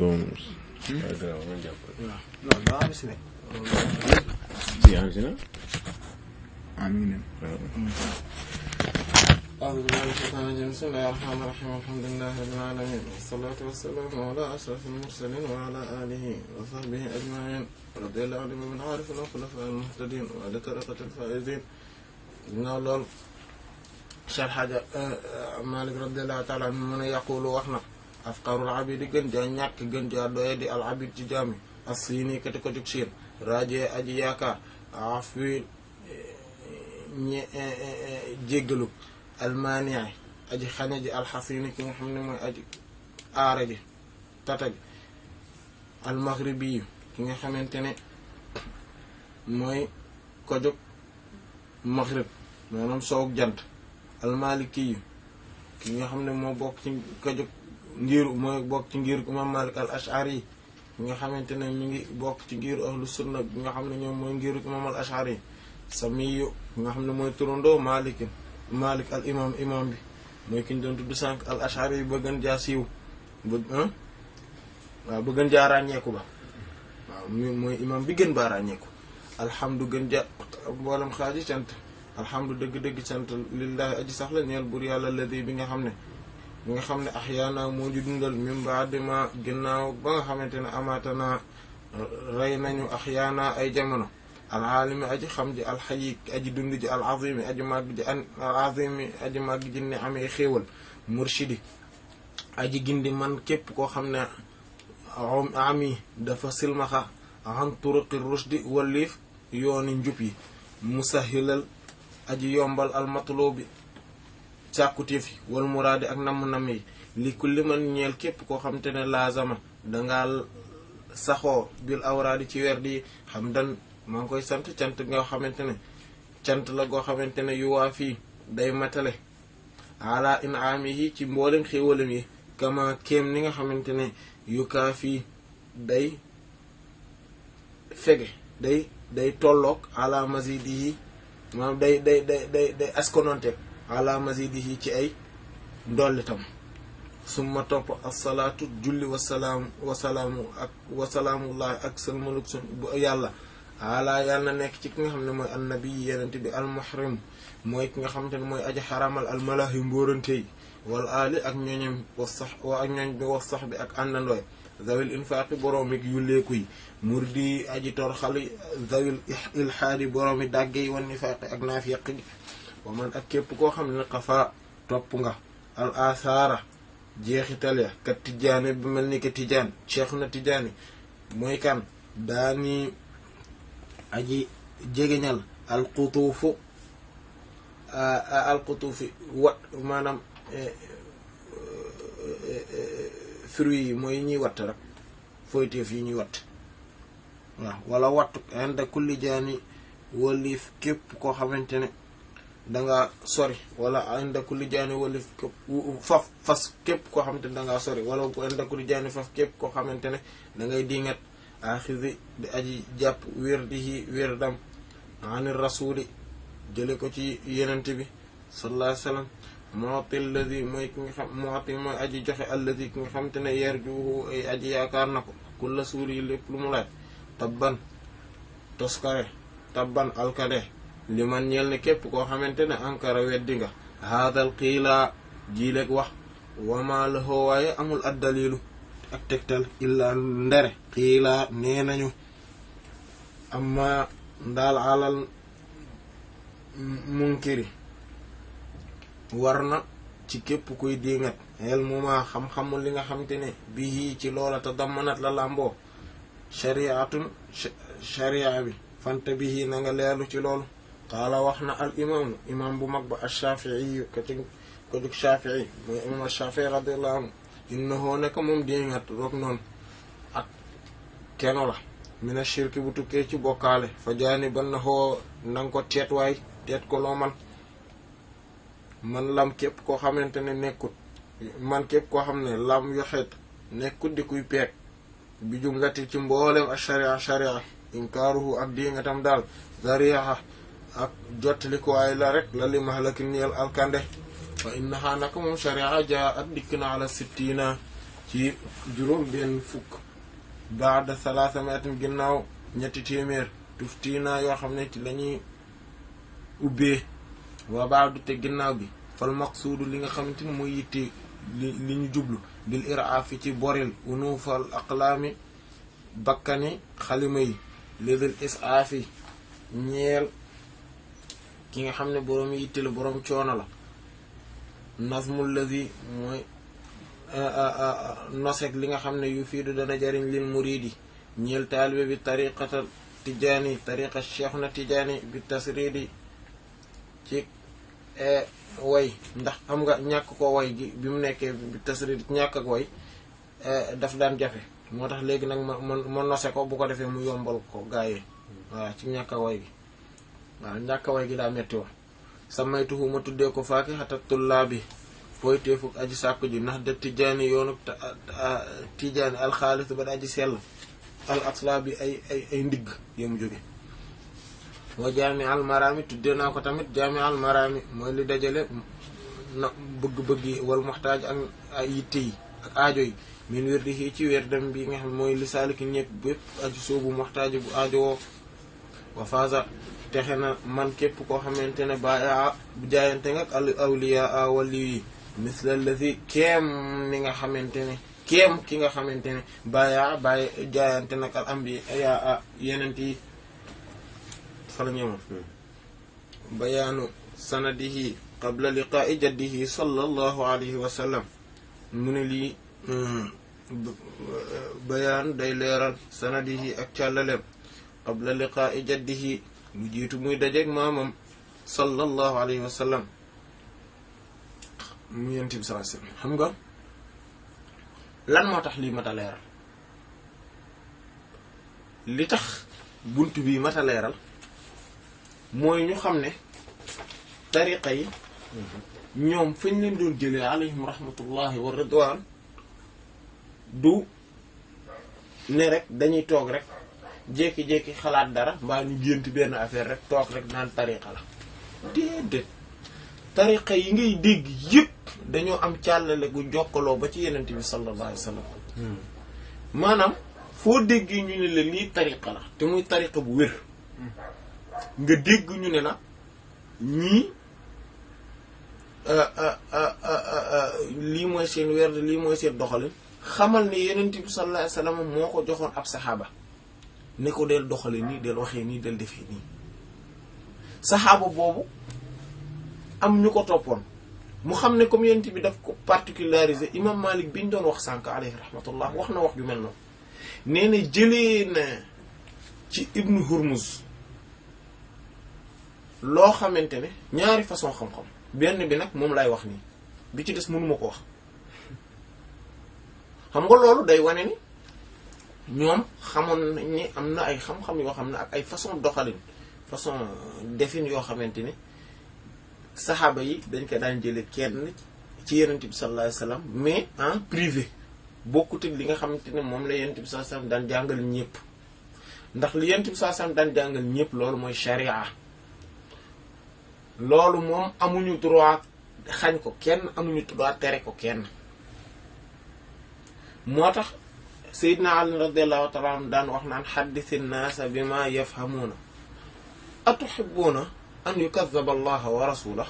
non daa am si ne. si am si na ah mi ngi أعوذ بالله من الشيطان الرجيم بسم الله الرحمن الرحيم الحمد لله رب العالمين والصلاة والسلام على أشرف المرسلين وعلى آله وصحبه أجمعين رضي الله عنهم من عارف الخلفاء المهتدين وعلى طريقة الفائزين ginnaaw lool Cheikh Hadja Malick radiyallahu taala anhu mu ne yaqulu wax na afqarul abidi gën jaa ñàkk gën jaa doye di al abid ci jaami as-siini kati ko jug siin rajee aji yaakaar afi ñe jéggalu almaanii aji xaña ji alxasini ki nga xam ne mooy aji aara ji tata ji almaghribi yu ki nga xamante ne mooy ko jóg maghrib maanaam soowuk jant almaliki yu ki nga xam ne moo bokk ci ko jóg ngir mooy bokk ci ngir imam malik al ashari yi ki nga xamante ne mi ngi bokk ci ngiru ahlu sunna bi nga xam ne ñoom mooy ngiru imam al ashari yi samiyu ki nga xam ne mooy turandoo malikin malik al imam imam bi mooy ki ñu doon tudd sànq al ashari yi ba gën jaa siiw ba waaw ba gën jaa ràññeeku ba waaw mooy imam bi gën baa ràññeeku alhamdu gën ja mboolem xaaji cant alhamdu dëgg-dëgg sant lillahi aji sax la ñeel bur yàlla ladi bi nga xam ne bi nga xam ne axyaana moo ñu dundal min baadi ma ginnaaw ba nga xamante ne amaatana rey nañu axyaana ay jamono alaalimi aji xam ji alxayi aji dund ji alazimi aji màgg ji an alazimi aji màgg ji ne amee xéewal murshidi aji gindi man képp koo xam ne ami dafa silmaxa an turuqi rushdi waliif yooni njub yi musahilal aji yombal almatlubi càkkutéef yi wal muraadi ak namm-namm yi li kulli man ñeel képp koo xam te ne laazama dangaa saxoo bil awraadi ci weer di xam dan maa ngi koy sant cant nga xamante ne cant la goo xamante ne yu waa fii day matale ala inaamihi ci mboolem xéewalam yi kama kéem ni nga xamante ne yu kaa fii day fege day day tolloog ala mazidihi maanaam day day day day day askononteeg ala mazidihi ci ay ndollitam summa topp asalaatu julli wasalaam wasalaamu ak wasalaamullahi ak salmaluk sun bu yàlla ala yàlla na nekk ci ki nga xam ne mooy annabi yenente bi almuhrim mooy ki nga xamante ne mooy aji xaramal almalahi mbóorante yi wal aali ak ñooñam wa sax wa ak ñooñ bi was sax bi ak àndandooy zawil infaaqi boroomi yulleeku yi murdi aji tor xali zawil ilhaadi boroomi dàgge yi wan nifaaqi ak naafiq gi wa man ak képp koo xam ne xafa topp nga al asaara jeexital ya kat tijaane bi mel ni que tijaan cheikh na tijaani mooy kan daani aji jegeñal alqutuufu alqutuufi wat maanaam fruits yi mooy ñuy watt rek foyteef yi ñuy watt waaw wala wattu inda kulli jaani waliif képp koo xamante ne danga sori wala inda kulli jaani waliif faf fas képp koo xamante ne dangaa sori wala inda kulli jaani faf képp koo xamante ne da ngay dingat axisi di aji jàpp wirdihi wirdam ani rasuli jële ko ci yenente bi sallallahu alayhi wasallam mooti alladi mooy ki nga xam mooti mooy aji joxe alladi ki nga xam te ne yerjuhu ay aji yaakaar na ko kulla suuri yi lépp lu mu laaj tabban toskare tabban alkade li man ñeel ne képp koo xamante ne ankara weddi nga haadal xiilaa jiileeg wax wama lahoo waaye amul addalilu ak tegtal illa ndere xiilaa nee nañu amma ndaal alal munkiri war na ci képp kuy dingat xel muma xam-xamu li nga xamante ne bii ci loola te dammanat la làmboo shariatun sharia bi fante bii na nga leerlu ci loolu qaala wax na al imaamu imaam bu mag ba ashafii ko ci ko jug shafii mooy imaam ashafii radiallahu anhu innahu nekk moom dingat roog noonu ak keno la mina shirki bu tukkee ci bokkaale fa jaani ban na xoo nanga ko teet waay teet ko loo man man lam képp koo xamante ne nekkut man képp koo xam ne lam yoxeet nekkut di kuy peeg bi jumlati ci mboolem ak sharia sharia inkaaruhu ak di nga tam daal zariha ak jottali ko waay la rek la li mahlakin ñeel alkande fa innaha naka moom sharia jaa at dikk na ala sittina ci juróom benn fukk baada salaasa miatin ginnaaw ñetti téeméer tuftiinaa yoo xam ne ci lañuy ubbee waa baadu te ginnaaw bi fal maqsuudu li nga xamante ni mooy yitte li li ñu jublu bil iraafi ci boril unuufal aqlaami bakkani xalima yi lidil isaafi ñeel ki nga xam ne boroom yitte la boroom coono la nazmul lazi mooy nosek li nga xam ne yu fiidu dana jariñ lil muridi ñeel taalibe bi tariqata tijaani tariqa cheikh na tijaani bi tasridi ci way ndax xam nga ñàkk ko way gi bi mu nekkee bi tasridi ñàkk ak way daf daan jafe moo tax léegi nag ma ma ma nose ko bu ko defee mu yombal ko gaayee waaw ci ñàkk a way gi waaw ñàkk a way gi daa metti woon samaytuhu ma tuddee ko faaki xata tullaa bi fooy teefuk aji sàkku ji ndax de tijaani yoonu tijaani alxaalis ba da aji sell al asla bi ay ay ay ndigg yemu jóge wa jaami al marami tuddee naa ko tamit jaami al marami mooy li dajale na bëgg-bëgg yi wal muxtaaj ak ay yitte yi ak aajo yi min wér di xii ci wér dem bi nga xam mooy li saaliki ñëpp bépp aju soobu muxtaaj bu aajo woo wa faasa texe na man képp koo xamante ne baa bu jaayante nga ak al awliya a wali yi misla lazi kéem ni nga xamante ne kéem ki nga xamante ne baya bàyyi jaayante nag al ambiya a yenent yi fa la ñëwoon bayaanu sanadihi qabla liqaa'i jaddihi sallallahu alayhi wa sallam mu ne lii bayaan day leeral sanadihi ak càllaleem qabla liqaa'i jaddihi lu jiitu muy dajeeg maamam sallallahu alayhi wa sallam mu yent bi sallallahu alayhi wa sallam xam nga lan moo tax lii mat a leeral li tax bunt bii mat a leeral mooy ñu xam ne tariqa yi ñoom fañ leen doon jëlee alayhim rahmatullahi wa ridwan du ne rek dañuy toog rek jékki-jékki xalaat dara mbaa ñu gént benn affaire rek toog rek naan tariqa la déedéet tariqa yi ngay dégg yépp dañoo am càllale gu jokkaloo ba ci yenent bi sallallahu alayhi wa sallam maanaam foo déggee ñu ne la lii tariqa la te muy tariqa bu wér nga dégg ñu ne la ñii lii mooy seen weer lii mooy seen doxalin xamal ne yenent bi sallallahu alayhi wa sallam moo ko joxoon ab saxaaba ne ko del doxale nii del waxee nii del defee nii saxaaba boobu am ñu ko toppoon mu xam ne comme yent bi daf ko particularisé imam Malik bi ñu doon wax sànk alayhi rahmatullah wax na wax ju mel noonu nee na jëlee na ci ibnu Hurmuz loo xamante ne ñaari façon xam-xam benn bi nag moom lay wax nii bi ci des mënuma ko wax xam nga loolu day wane ni ñoom xamoon nañ ni am na ay xam-xam yoo xam ne ak ay façon doxalin façon defin yoo xamante ne saxaaba yi dañ ko daan jële kenn ci yenent bi sallallahu alayhi wasallam mais en privé bokkut ak li nga xamante ne moom la yenent bi sallallahu alayhi wasallam daan jàngal ñëpp ndax li yenent bi sallallahu alayhi wasallam daan jàngal ñëpp loolu mooy sharia loolu moom amuñu droit xañ ko kenn amuñu droit tere ko kenn moo tax Seydina Ali radiyallahu ta'ala anhu daan wax naan xaddisi nnaasa bima yafhamuuna atuhibbuuna an yukazzaba allaha wa rasulah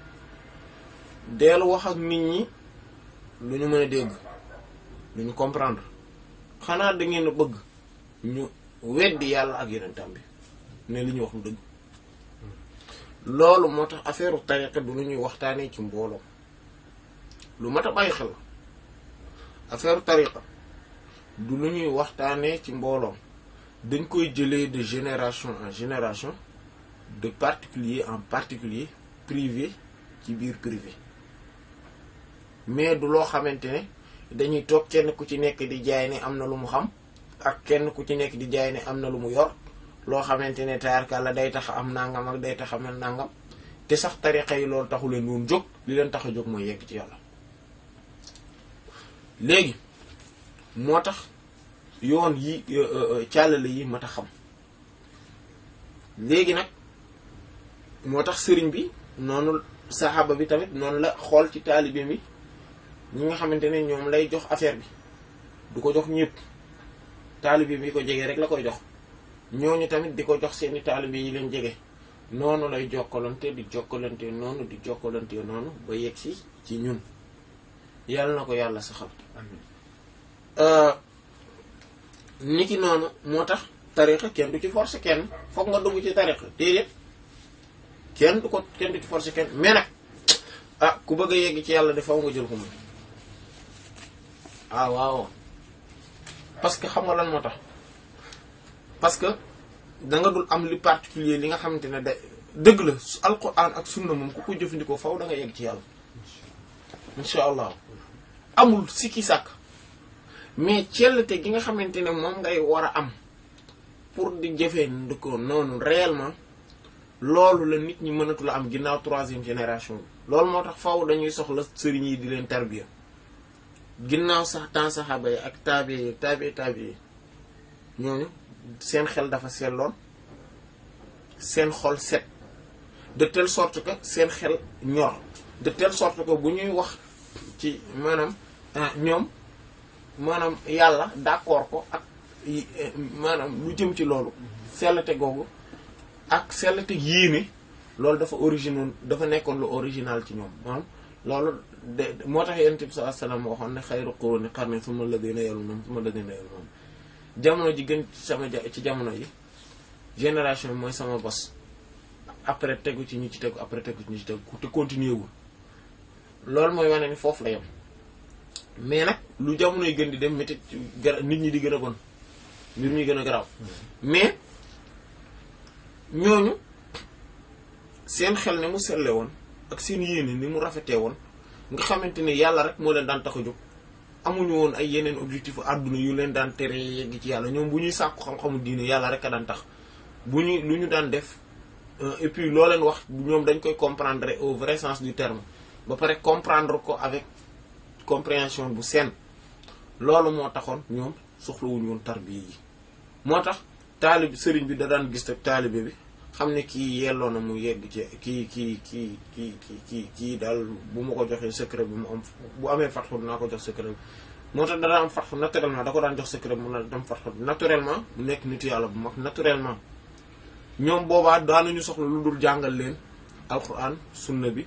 deelu wax ak nit ñi lu ñu mën a dégg lu ñu comprendre xanaa da ngeen a bëgg ñu weddi yàlla ak yonentam bi ne li ñu wax lu dëgg loolu moo tax affaire u tariqa du lu ñuy waxtaanee ci mbooloo lu mat a bàyyi xel affaire u tariqa du lu ñuy waxtaanee ci mbooloo dañ koy jëlee de génération en génération de particulier en particulier privé ci biir privé mais du loo xamante ne dañuy toog kenn ku ci nekk di jaay ne am na lu mu xam ak kenn ku ci nekk di jaay ne am na lu mu yor loo xamante ne taarka la day tax am nangam ak day tax amel nangam te sax tariqa yi loolu taxu leen woon jóg li leen tax a jóg mooy yegg ci yàlla léegi moo tax yoon yi càllale yi mat a xam léegi nag moo tax sëriñ bi noonu saxaaba bi tamit noonu la xool ci taalibe mi ñi nga xamante ne ñoom lay jox affaire bi du ko jox ñëpp taalibe bi ko jege rek la koy jox ñooñu tamit di ko jox seeni taalibe yi leen jege noonu lay jokkalante di jokkalante noonu di jokkalante noonu ba yegg si ci ñun yàlla na ko yàlla saxal niki noonu moo tax tariqa kenn du ci forcer kenn foog nga dugg ci tariqa déedéet kenn du ko kenn du ci forcer kenn mais nag ah ku bëgg a yegg ci yàlla de faw nga jël ko moom ah waaw parce que xam nga lan moo tax parce que da nga dul am li particulier li nga xamante ne da dëgg la su alquran ak sunna moom ku ko jëfandikoo faw da nga yegg ci yàlla insha allah amul sikki sàkk mais cellte gi nga xamante ne moom ngay war a am pour di jëfee ndiko noonu réellement loolu la nit ñi mënatu la am ginnaaw troisième génération bi loolu moo tax faw dañuy soxla sëriñ yi di leen tarbiya ginnaaw sax temps saxaaba yi ak taabi yi taabi taabi yi ñooñu seen xel dafa selloon seen xol set de telle sorte que seen xel ñor de telle sorte que bu ñuy wax ci maanaam ñoom maanaam yàlla d'accord ko ak maanaam lu jëm ci loolu sellte googu ak sellte yéene loolu dafa original dafa nekkoon lu original ci ñoom maanaam loolu de moo tax yonent bi sallallahu alayhi wasallam waxoon ne xayru quruni qarni summa alladhina yalunhum summa alladhina yalunhum jamono ji gën ci sama ci jamono yi génération mooy sama bos après tegu ci ñi ci tegu après tegu ci ñi ci tegu te continuer wul loolu mooy wane ni foofu la yem mais nag lu jamono yi gën di dem métti nit ñi di gën a bon mbir ñi gën a garaaw mais ñooñu seen xel ne mu selle woon ak seen yéene ni mu rafetee woon nga xamante ne yàlla rek moo leen daan tax a jóg amuñu woon ay yeneen objectif àdduna yu leen daan tere yegg ci yàlla ñoom bu ñuy sàkku xam-xamu diine yàlla rek a daan tax bu ñu lu ñu daan def et puis loo leen wax ñoom dañ koy comprendre au vrai sens du terme ba pare comprendre ko avec compréhension bu seen loolu moo taxoon ñoom soxlawuñu woon tarbiya yi moo tax taalib sëriñ bi da daan gis ak taalibe bi xam ne kii yelloo na mu yegg ci kii kii kii kii kii kii kii daal bu ma ko joxee secret bi mu am bu amee fatxu dinaa ko jox secret bi moo tax dana am fatxu naturellement da ko daan jox secret bi mu na dem fatxu naturellement mu nekk nit yàlla bu mag naturellement ñoom boobaa daanuñu soxla lu dul jàngal leen alquran sunna bi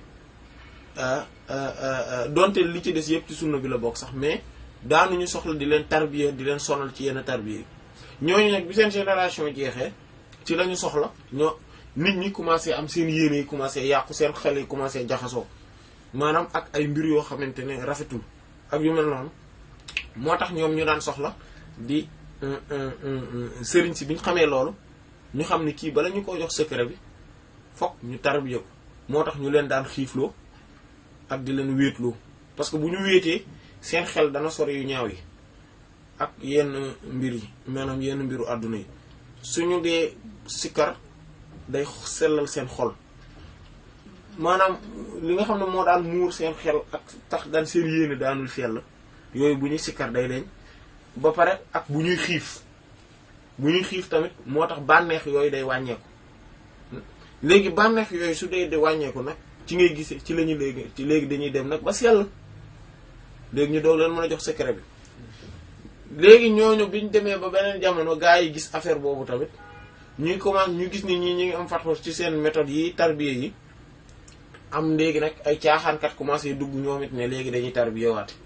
donte li ci des yëpp ci sunna bi la bokk sax mais daanuñu soxla di leen tarbiya di leen sonal ci yenn tarbiya yi ñooñu nag bi seen génération jeexee ci lañu soxla ñoo nit ñi commencé am seen yéene yi commencé yàqu seen xel yi commencé jaxasoo maanaam ak ay mbir yoo xamante ne rafetul ak yu mel noonu moo tax ñoom ñu daan soxla di sëriñ si bi ñu xamee loolu ñu xam ne kii bala ñu ko jox secret bi fokk ñu tarbiya ko moo tax ñu leen daan xiifloo ak di leen wéetloo parce que bu ñu wéetee seen xel dana sori yu ñaaw yi ak yenn mbir yi maanaam yenn mbiru àdduna yi suñu dee sikkar day sellal seen xol maanaam li nga xam ne moo daan muur seen xel ak tax daan seen yéene daanul sell yooyu bu ñuy sikkar day deñ ba pare ak bu ñuy xiif bu ñuy xiif tamit moo tax bànneex yooyu day wàññeeku léegi bànneex yooyu su dee di wàññeeku nag ci ngay gisee ci lañu léegi ci léegi dañuy dem nag ba sell léegi ñu doog leen mën a jox secret bi léegi ñooñu biñ demee ba beneen jamono gaa yi gis affaire boobu tamit ñuy commencé ñu gis ni ñi ñi ngi am fatwa ci seen méthode yi tarbiya yi am léegi nag ay caaxaankat commencé dugg ñoom it ne léegi dañuy tarbiya waate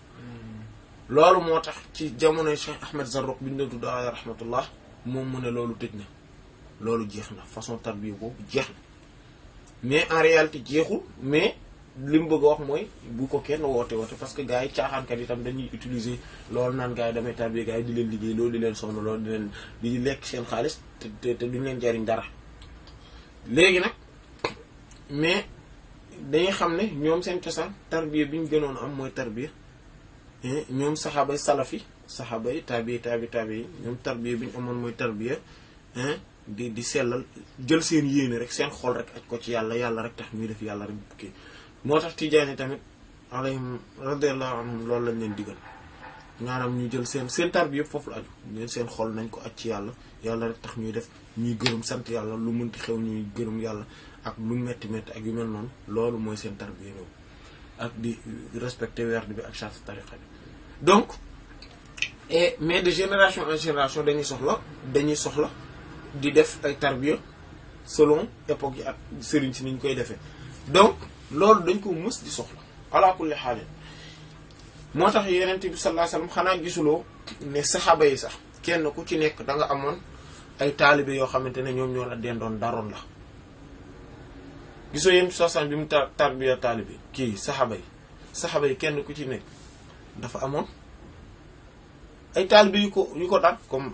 loolu moo tax ci jamonoy Cheikh Ahmed Zarruq bi ñu doon tudd alayhi rahmatullah moom mu ne loolu tëj na loolu jeex na façon tarbiya boobu jeex na mais en réalité jeexul mais li mu bëgg a wax mooy bu ko kenn woote woote parce que gars yi caaxaankat yi tam dañuy utiliser loolu naan gars yi damay tarbiya gars yi di leen liggéey loolu di leen sonn loolu di leen di lekk seen xaalis te te duñ leen jariñ dara léegi nag mais dañuy xam ne ñoom seen cosaan tarbiya bi ñu gënoon am mooy tarbiya ñoom saxaabay salafi saxaabay tabi tabi tabi yi ñoom tarbiya bi ñu amoon mooy tarbiya di di sellal jël seen yéene rek seen xol rek aj ko ci yàlla yàlla rek tax ñuy def yàlla rek kii moo tax tijaani tamit alayhim radiyallahu anhum loolu lañ leen digal maanaam ñu jël seen seen tarbiya yëpp foofu la aju ñeen seen xol nañ ko aj ci yàlla yàlla rek tax ñuy def ñuy gërëm sant yàlla lu mënti xew ñuy gërëm yàlla ak lu metti metti ak yu mel noonu loolu mooy seen tarbiya ñoom ak di respecter werd bi ak charte tariqa bi donc et mais de génération en génération dañuy soxla dañuy soxla di def ay tarbiya selon époque yi ak sëriñ si niñ koy defee donc loolu dañ ko mës di soxla ala kulli xaalin moo tax yeneen bi sallallahu alayhi wasallam xanaa gisuloo ne saxaaba yi sax kenn ku ci nekk da nga amoon ay taalibe yoo xamante ne ñoom ñoo la dendoon daroon la gisoo yéen sosan bi mu tar tarbiya taalibe kii saxaaba yi saxaaba yi kenn ku ci nekk dafa amoon ay taalibe yu ko yu ko daan comme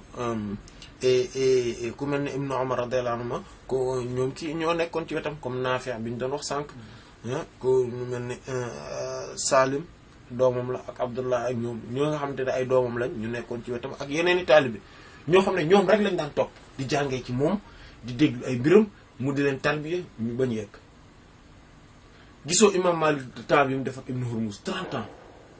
ku mel ne Ibnu Umar radiyallahu anhu ko ñoom ci ñoo nekkoon ci wetam comme Naafi' bi ñu doon wax sànq ku mu mel ne Salim doomam la ak Abdullah ak ñoom ñoo nga xamante ne ay doomam lañ ñu nekkoon ci wetam ak yeneen i taalibe ñoo xam ne ñoom rek lañ daan topp di jàngee ci moom di déglu ay mbiram mu di leen tarbiya ñu bañ yegg gisoo imam Malik temps bi mu def ak Ibn Hurmuz 30 ans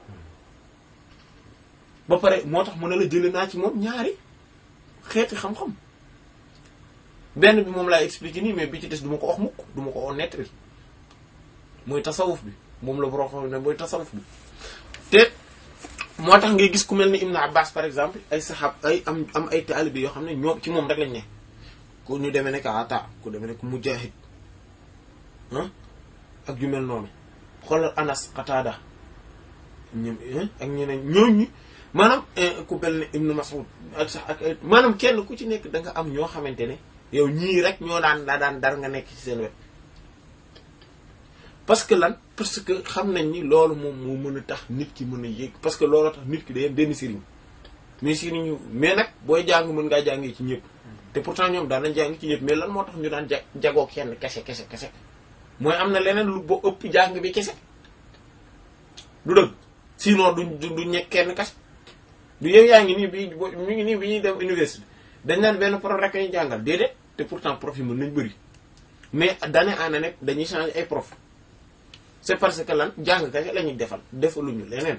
ba pare moo tax mu ne la jëlee naa ci moom ñaari xeeti xam-xam benn bi moom laay expliquer nii mais bi ci des du ma ko wax mukk du ma ko wax nettali mooy tasawuf bi moom la borom xam ne mooy tasawuf bi te moo tax ngay gis ku mel ni Ibn Abbas par exemple ay saxaab ay am am ay taalibe yoo xam ne ñoom ci moom rek lañ ne ku ñu demee nekk Ata ku demee nekk Mujahid ah ak yu mel noonu xoolal Anas Qatada ñoom ak ñeneen ñooñu maanaam ku mel ne Ibn Mas'ud ak sax ak maanaam kenn ku ci nekk da nga am ñoo xamante ne yow ñii rek ñoo daan daa daan dar nga nekk ci seen wet parce que lan parce que xam nañ ni loolu moom moo mën a tax nit ki mën a yéeg parce que loolu tax nit ki day am benn sëriñ mais sëriñ ñu mais nag booy jàng mën ngaa jàngee ci ñëpp te pourtant ñoom daan nañ jàng ci ñëpp mais lan moo tax ñu daan ja jagoo kenn kese kese kese mooy am na leneen lu boo ëpp jàng bi kese du dëgg sinon du du ñekk kenn kese du yow yaa ngi nii bi mi ngi nii bi ñuy dem université dañ naan benn prof rek ñu jàngal déedéet te pourtant prof yi mën nañ bëri mais d'année en année dañuy changer ay prof c'est parce que lan jàng kese la ñuy defal defaluñu leneen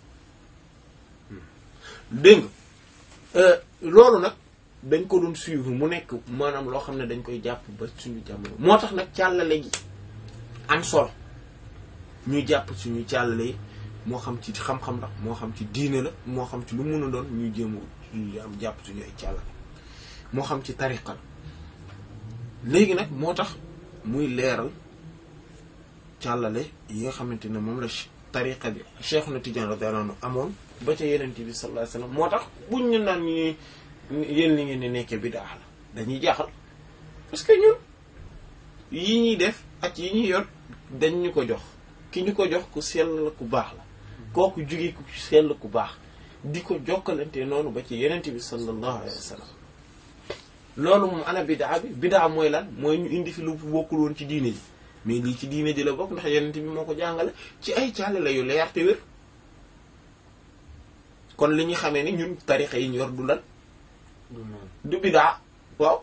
dégg nga loolu nag dañ ko doon suivre mu nekk maanaam loo xam ne dañ koy jàpp ba suñu jamono moo tax nag càllale gi am solo ñuy jàpp suñu càllale yi moo xam ci xam-xam la moo xam ci diine la moo xam ci lu mun a doon ñuy jéem a am jàpp suñu ay càllale moo xam ci tariqa la léegi nag moo tax muy leeral càllale yi nga xamante ne moom la tariqa bi Cheikh na Tidiane radiyallahu anhu amoon ba ca yenente bi sallallahu alayhi wasallam moo tax buñ ñu naan ñu yéen li ngeen di nekkee bid'a la dañuy jaaxal parce que ñun yi ñuy def ak yi ñuy yor dañ ñu ko jox ki ñu ko jox ku sell la ku baax la kooku jóge ku sell ku baax di ko jokkalante noonu ba ci yenente bi sallallahu alayhi wasallam loolu moom ana bid'a bi bid'a mooy lan mooy ñu indi fi lu bokkul woon ci diine ji mais lii ci diine ji la bokk ndax yenente bi moo ko jàngale ci ay càllale yu leer te wér kon li ñu xamee ni ñun tarixa yi ñu yor du lan du bidaa waaw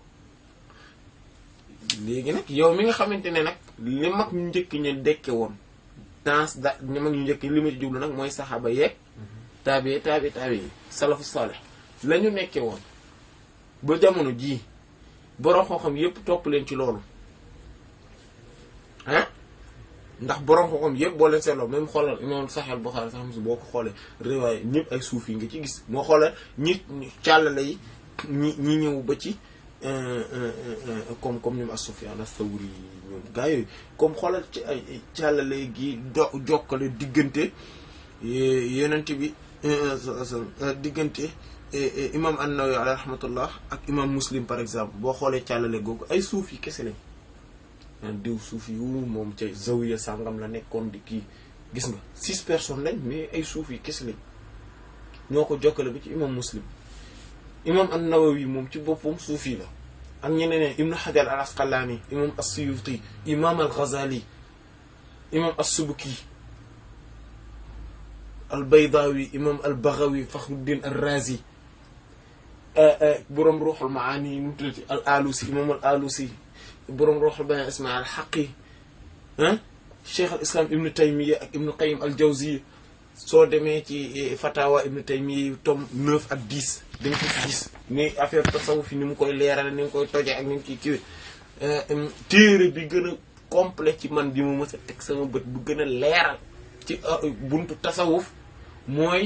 léegi nag yow mi nga xamante ne nag li mag ñu njëkk ñu dekke woon dans da ñu mag ñu njëkk li ma ci jublu nag mooy saxaaba yeeg taabi taabi taabi yi salafu salih la ñu nekke woon ba jamono jii borom xam-xam yépp topp leen ci loolu ah ndax borom xam-xam yëpp boo leen seetloo même xoolal imam Sahih Bukhari sax mos boo ko xoolee riwaay ñëpp ay suuf yi nga ci gis moo xoolee ñi càllale yi ñi ñi ñëw ba ci comme comme ñoom as-Sufyan as-Sawri ñoom gaa yooyu comme xoolal ci ay càllale gi do jokkale diggante yonent bi diggante imam an-Nawawi alayhi rahmatullah ak imam Muslim par exemple boo xoolee càllale googu ay suuf yi kese lañ diw suuf yu moom ca zawiya sàngam la nekkoon di kii gis nga six personnes lañ mais ay suuf yi kese lañ ñoo ko jokkale bi ci imam muslim imam an-Nawawi moom ci boppam suuf yi la ak ñeneen ibnu Hajar al-Asqalani imam as-Suyuti imam al-Ghazali imam as-Subki al-Baydawi imam al-Baghawi Fakhruddin ar-Razi boroom Ruhul Maani nu mu tuddati al-Alusi imam al-Alusi boroom Ruhul Bayaan Ismaïl al-Haqqi ah Cheikh al-Islam Ibn Taymiyya ak Ibn Qayyim al-Jawziyya soo demee ci Fatawa Ibn Taymiyya tome 9 ak 10 da nga ko gis ni affaire tasawuf fi ni mu koy leerale ni mu koy tojee ak ni mu ciy kiiwee téere bi gën a complet ci man bi mu mës a teg sama bët bu gën a leeral ci buntu tasawuf mooy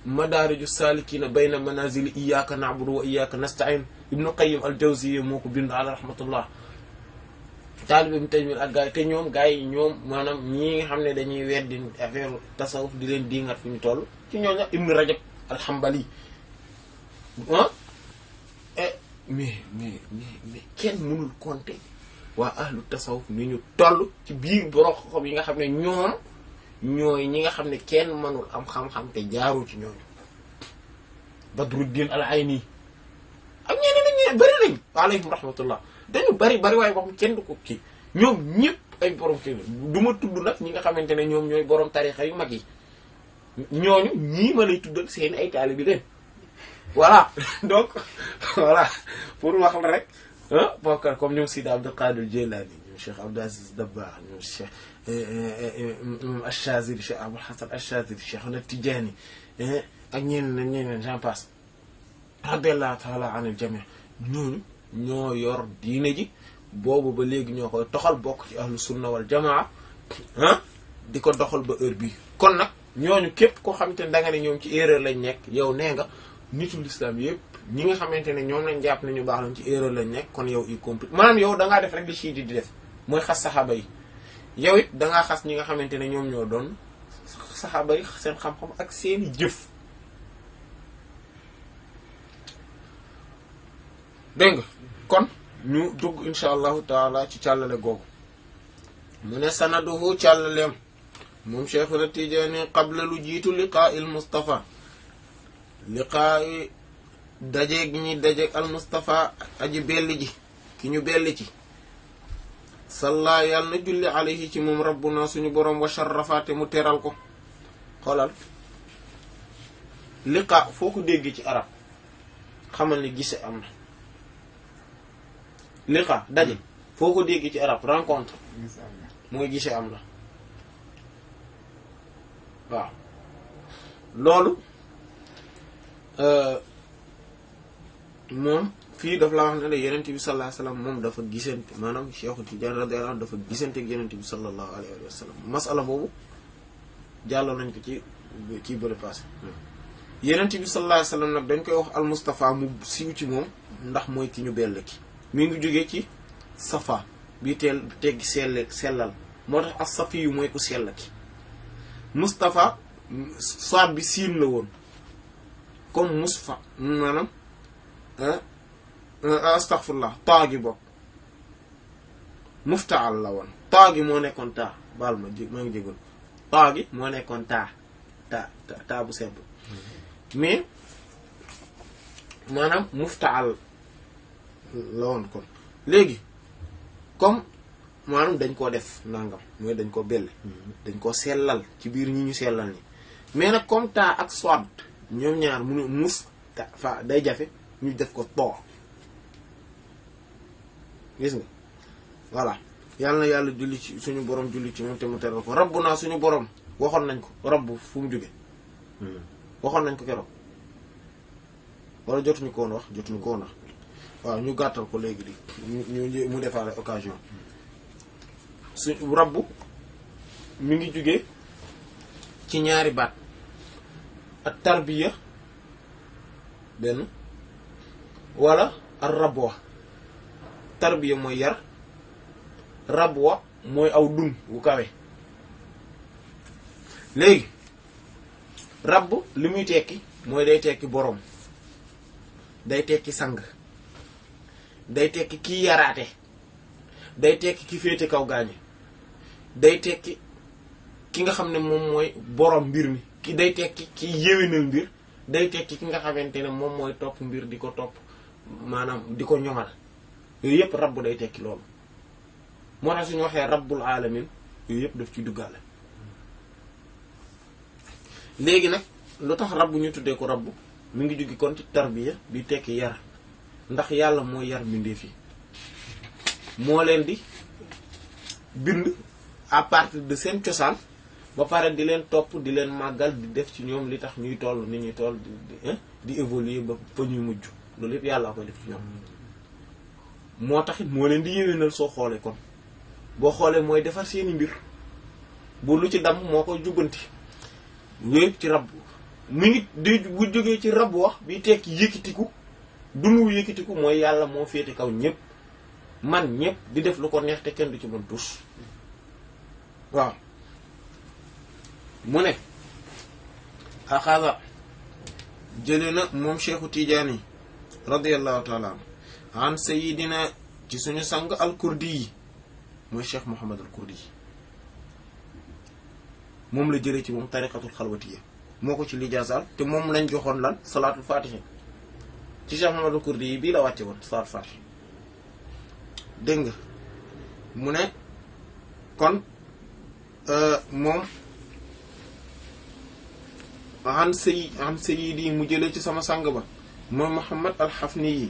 madaariju saalikiina bayna manazili iyyaka na'budu wa iyyaka nasta'in ibnu qayyim al jawziyya moo ko bind ala rahmatullah taalibe bi Taymiyya ak gars yi te ñoom gars yi ñoom maanaam ñii nga xam ne dañuy weddi affaire tasawuf di leen diingat fi ñu toll ci ñooñu ibnu rajab al-hanbali ah mais mais mais mais kenn mënul compter waa ahlu tasawuf ni ñu toll ci biir borom xam yi nga xam ne ñoom ñooy ñi nga xam ne kenn mënul am xam-xam te jaarul ci ñooñu Badruddin al-Ayni ak ñeneen ak ñeneen bari nañ alayhim rahmatullah dañu bari bari waaye wax kenn du ko kii ñoom ñëpp ay borom kii du ma tudd nag ñi nga xamante ne ñoom ñooy borom tarixa yu mag yi ñooñu ñii ma lay tuddal seen ay taalibe bi leen voilà donc voilà pour wax la rek ah bokkar comme ñoom Sidi Abdul Qadir Jilani ñoom Cheikh Abdou Aziz Dabakh ñoom Cheikh Achazili Cheikh Abul Hasan Achazili Cheikh na Tidiane ak ñeneen ñeneen j'en passe radiyallahu taala anil jami ñooñu ñoo yor diine ji boobu ba léegi ñoo koy toxal bokk ci ahlu sunna wal jamaa ah di ko doxal ba heure bii kon nag ñooñu képp koo xamante ne da nga ne ñoom ci erreur lañ nekk yow nee nga nitul islam yëpp ñi nga xamante ne ñoom lañ jàpp ne ñu baax lañ ci erreur lañ nekk kon yow y compris maanaam yow da ngaa def rek li chiite di def mooy xas saxaaba yi yow it da ngaa xas ñi nga xamante ne ñoom ñoo doon saxaaba yi seen xam-xam ak seeni jëf dégg nga kon ñu dugg insha allahu taala ci càllale googu mu ne sanaduhu càllaleem moom cheikhuna tijaani qabla lu jiitu liqaa il mustafa liqaa i dajeeg ñi dajeeg al mustafa aji belli ji ki ñu belli ci salla yàlla na julli alayhi ci moom rabbuna suñu boroom wa sharrafaate mu teral ko xoolal liqaa foo ko dégg ci arab xamal ni gise am na liqa daje foo ko dégg ci arab rencontre mooy gise am na waaw loolu moom fii daf la wax ne la yenent bi sallallahu alayhi wasallam moom dafa gisante maanaam Cheikh Tidiane radiyallahu anhu dafa gisante ak yenent bi sallallahu alayhi wa sallam masala boobu jàlloon nañ ko ci ci bële passé yenent bi sallallahu alayhi wasallam nag dañ koy wax al Mustafa mu siiw ci moom ndax mooy ki ñu bell ki mi ngi jógee ci safa bi teel teggi sell sellal moo tax as safi yu mooy ku sell ki Mustafa soit bi siin la woon comme musfa maanaam astaghfirullah taa gi bokk muftaal la woon taa gi moo nekkoon taa baal ma jé maa ngi jégal taa gi moo nekkoon taa taa taa bu simple mais maanaam muftaal la woon kon léegi comme maanaam dañ koo def nangam mooy dañ ko belle dañ ko sellal ci biir ñi ñu sellal ni mais nag comme taa ak soit ñoom ñaar munu mus ta fa day jafe ñu def ko too gis nga voilà yàlla na yàlla julli ci suñu borom julli ci moom te mu teral ko rabbu naa suñu borom waxoon nañ ko rabbu fu mu jóge waxoon nañ ko keroog wala jotuñu ko woon wax jotuñu ko woon wax waaw ñu gàttal ko léegi di ñu mu defaale occasion su rabbu mi ngi jóge ci ñaari baat ak tarbiya benn wala ak rabwa tarbiya mooy yar rabwa mooy aw dun wu kawe léegi rabb li muy tekki mooy day tekki boroom day tekki sang day tekki kiy yaraate day tekki ki féete kaw gaañe day tekki ki nga xam ne moom mooy boroom mbir mi ki day tekki ki yéwénal mbir day tekki ki nga xamante ne moom mooy topp mbir di ko topp maanaam di ko ñoŋal yooyu yëpp rabb day tekki loolu moo tax suñu waxee rabbul alamin yooyu yëpp daf ci duggaale léegi nag lu tax rabb ñu tuddee ko rabb mi ngi jóge kon ci tarbiya bi tekki yar ndax yàlla mooy yar mbindeef yi moo leen di bind à partir de seen cosaan ba pare di leen topp di leen màggal di def ci ñoom li tax ñuy toll ni ñuy toll di di évoluer ba fa ñuy mujj loolu yëpp yàlla koy def ci ñoom moo taxit moo leen di yéwénal soo xoolee kon boo xoolee mooy defar seeni mbir bu lu ci damm moo koy jubbanti yooyu ci rab mi ngi di bu jógee ci rab wax bi tekki yëkkitiku dunu yëkkitiku mooy yàlla moo féete kaw ñëpp man ñëpp di def lu ko neex te kenn du ci mën tus waaw mu ne axaasa jële na moom cheikhu tijaani radiallahu taala an sayidina ci suñu sang al kurdi yi mooy cheikh mohamad al kurdi yi moom la jëlee ci moom tariqatul xalwatiya moo ko ci lijaasal te moom lañ joxoon lan salaatul fatihi ci cheikh mohamad al kurdi yi bii la wàcce woon salaatul fatihi dégg nga mu ne kon moom an sayi an sayidi mu jëlee ci sama sang ba mooy Muhammad al-Hafni yi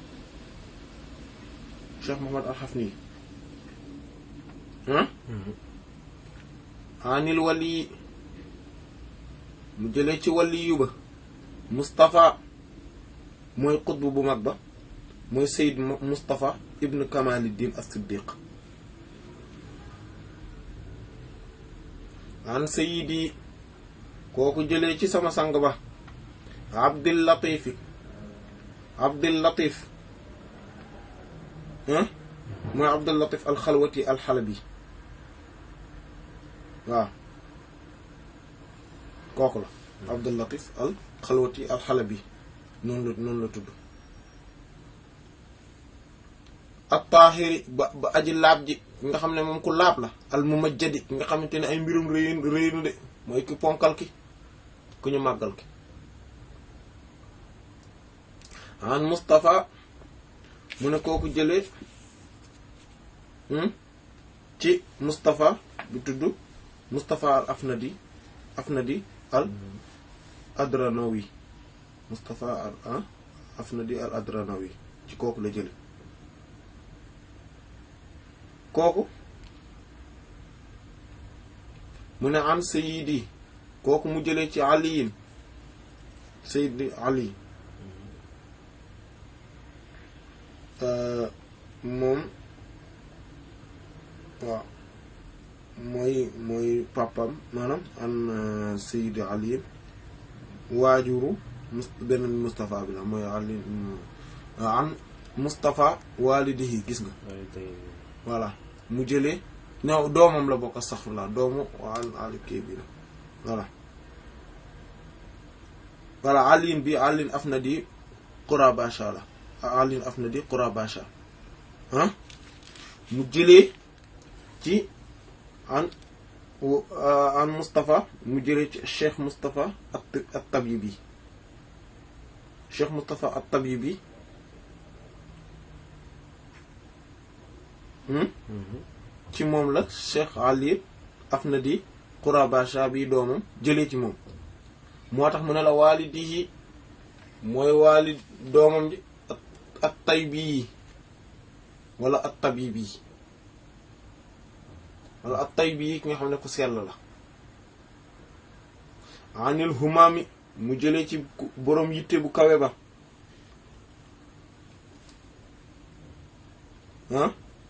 Cheikh Muhammad al-Hafni yi ah anil wali mu jëlee ci wali yu ba Moustapha mooy xutb bu mag ba mooy Seyd Moustapha ibn Kamaliddin as-Siddiq an sayidi kooku jëlee ci sama sang ba Abdul Latif Abdul Latif ah mooy Abdul Latif al-Xalwati al-Xalabi waaw kooku la Abdul Latif al-Xalwati al-Xalabi noonu la noonu la tudd at-Taahiri ba ba aji laab ji nga xam ne moom ku laab la al-Mumajjadi nga xamante ne ay mbirum rëy rëy na de mooy ki ponkal ki ku ñu màggal ki an Moustapha mu ne kooku jëlee ci Moustapha bi tudd Moustapha al Afnadi Afnadi al Adranawi Moustapha al Afnadi al Adranawi ci kooku la jële kooku mu ne an Sayyidi kooku mu jëlee ci aliyin Sayyidi Ali moom waaw mooy mooy papam maanaam an Sayyidi Ali waajuru mus beneen Moustapha bi la mooy Ali an Moustapha walidihi gis nga voilà mu jëlee ñëw doomam la bokk astaghfirullah doomu an ali kii bi la voilà voilà alin bi alin afnadi Qurabasha la alin afnadi Qurabasha ah mu jëlee ci an an Moustapha mu jëlee ci Cheikh Moustapha at-Tabibi Cheikh Moustapha at-Tabibi ci moom la Cheikh Ali Afnadi Qurabasha bi doomam jëlee ci moom moo tax mu ne la waalidihi mooy waalid doomam ji at taybi wala at tabibi wala at taybi ki nga xam ne ku sell la anil humami mu jëlee ci boroom yitte bu kawe ba ah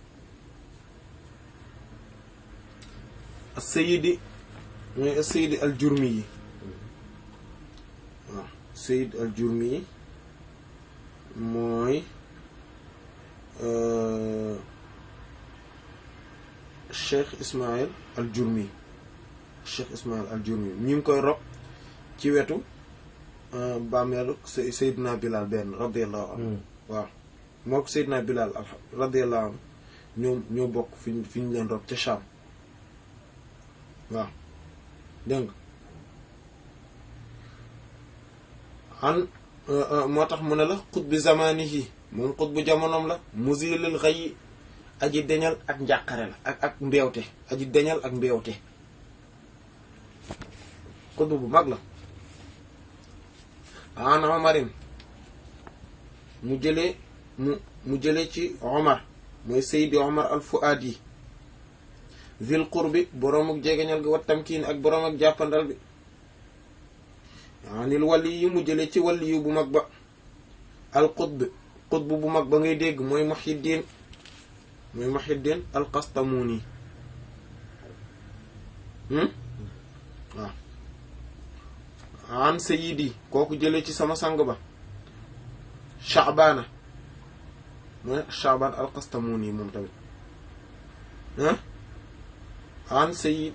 sayidi mooy sayidi al jurmi yi waaw sayid al jurmi yi mooy cheikh ismail al jurmi cheikh ismail al jurmi ñu ngi koy rob ci wetu bàmmeelu sayidna bilal benn radiallahu anhu waaw moo ko sayidna bilal radiallahu anhu ñoom ñoo bokk fi fi ñu leen rob ca Sham waaw dégg nga an moo tax mu ne la xut bi zamanihi moom xut bu jamonoom la musilil xëy aji deñal ak njàqare la ak ak mbeewte aji deñal ak mbeewte xut bu mag la an omarin mu jëlee mu mu jëlee ci omar mooy seydi omar al fuadi zil qurbi boroom ak jegeñal gi wat tamkiin ak boroom ak jàppandal bi anil wali yi mu jële ci wali yu bu mag ba al qutb qutb bu mag ba ngay dégg mooy muhiddin mooy muhiddin al qastamuni waaw an sayidi kooku jëlee ci sama sang ba Sha'bana mooy Sha'ban al-Qastamuni moom tamit ah an sayid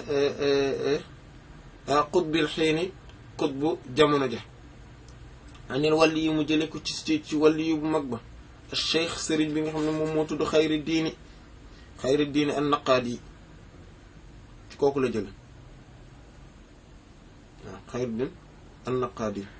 qutbil xiini qutbu jamono ja anil wàlli yi mu jële ko ci ci wàlli yu bu mag ba cheikh sëriñ bi nga xam ne moom moo tudd xayri diini xayri diini an naqaad yi ci kooku la jële waaw xayri diin an naqaad yi